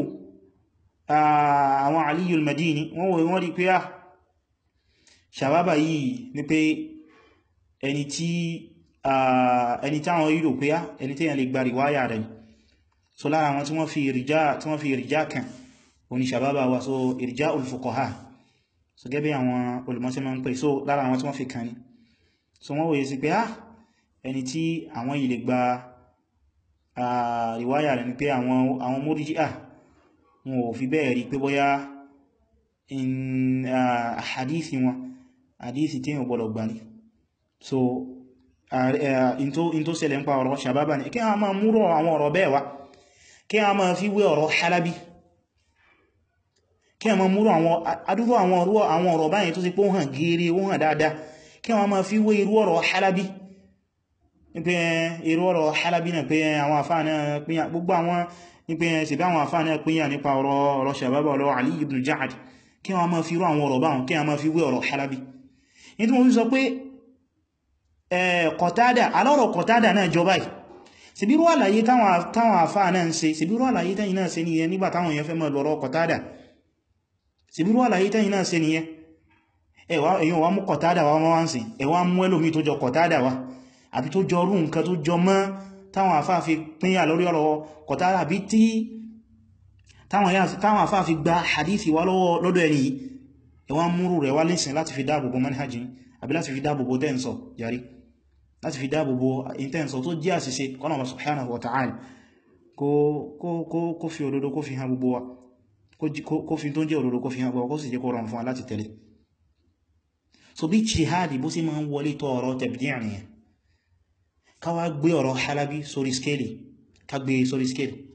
àwọn Aliyul Madini wọ́n wọ́n wọ́n rí pé á sàbábà yìí ní pé ẹni tí ẹni tí àwọn yíò pé á ẹni tí yẹn lè gba ríwáyà rẹ̀ so lára àwọn tí wọ́n fi ìrìjá tí wọ́n fi ìrìjá kan oní sàbábà wa so ìrìjá al-fuqaha so gẹ́bẹ̀ àwọn olùmọ́sí máa ń pè so lára àwọn tí wọ́n fi kan ní so wọ́n wòye sí pé á ẹni tí àwọn yìí lè gba àríwáyà rẹ̀ ni pé àwọn Murji'ah wọn ò fi bẹ́ẹ̀ rí pé bóyá hadithi wọn hadithi tí yíò gbọdọ̀ gbà ní so in tó ṣẹlẹ̀ ń pa ọ̀rọ̀ sàbábà ní kí a máa múrò àwọn ọ̀rọ̀ bẹ́ẹ̀ wá kí a máa fi wé ọ̀rọ̀ halabi kí a máa múrò àwọn adúrú àwọn ọ̀rọ̀ báyìí tó sì pé ó hàn gírí ó hàn dáadáa kí a máa fi wé irú ọ̀rọ̀ halabi pé irú ọ̀rọ̀ halabi náà pé àwọn àfáà náà pínyà gbogbo àwọn nípe ṣèbí àwọn àfáà náà pínyà nípa ọ̀rọ̀ sàbábà ọ̀rọ̀ Ali ibn Ja'd kí wọ́n máa fi irú àwọn ọ̀rọ̀ báwọn kí a máa fi wé ọ̀rọ̀ halabi ní tí mo fi sọ pé Qatada alọ́rọ̀ Qatada náà jọba yìí síbírú àlàyé táwọn àfáà náà ń ṣe síbírú àlàyé tẹ́yìn náà ṣe nìyẹn nígbà táwọn èèyàn fẹ́ mọ́ lọ́rọ̀ Qatada síbírú àlàyé tẹ́yìn náà ṣe nìyẹn èyàn wá mú Qatada wá wọ́n sí ẹwà mú ẹlòmí tó jọ Qatada wá àbí tó jọ rú nǹkan tó jọ mọ́ táwọn àfáà fi pínyà lórí ọ̀rọ̀ Qatada àbí tí táwọn àfáà fi gba hadithi wá lọ́dọ̀ ẹni yìí ẹwà múrù rẹ̀ wá lẹ́sìn láti fi dáàbòbò manhajì àbí láti fi dáàbòbò tẹ́ǹsọ̀ yàrí láti fi dáàbòbò intẹ́ǹsọ̀ tó jẹ́ àṣìṣe kọ́nà wa subhanahu wa ta'ala kó fi òdodo kó fi hàn gbogbo wa kó fi tó jẹ́ òdodo kó fi hàn gbogbo kó sì jẹ́ kó rọrùn fún wa láti tẹ̀lé so bí jihadi bó sì máa ń wọlé tó ọ̀rọ̀ tabdi' nìyẹn ká wá gbé ọ̀rọ̀ halabi sórí skéèlì ká gbé sórí skéèlì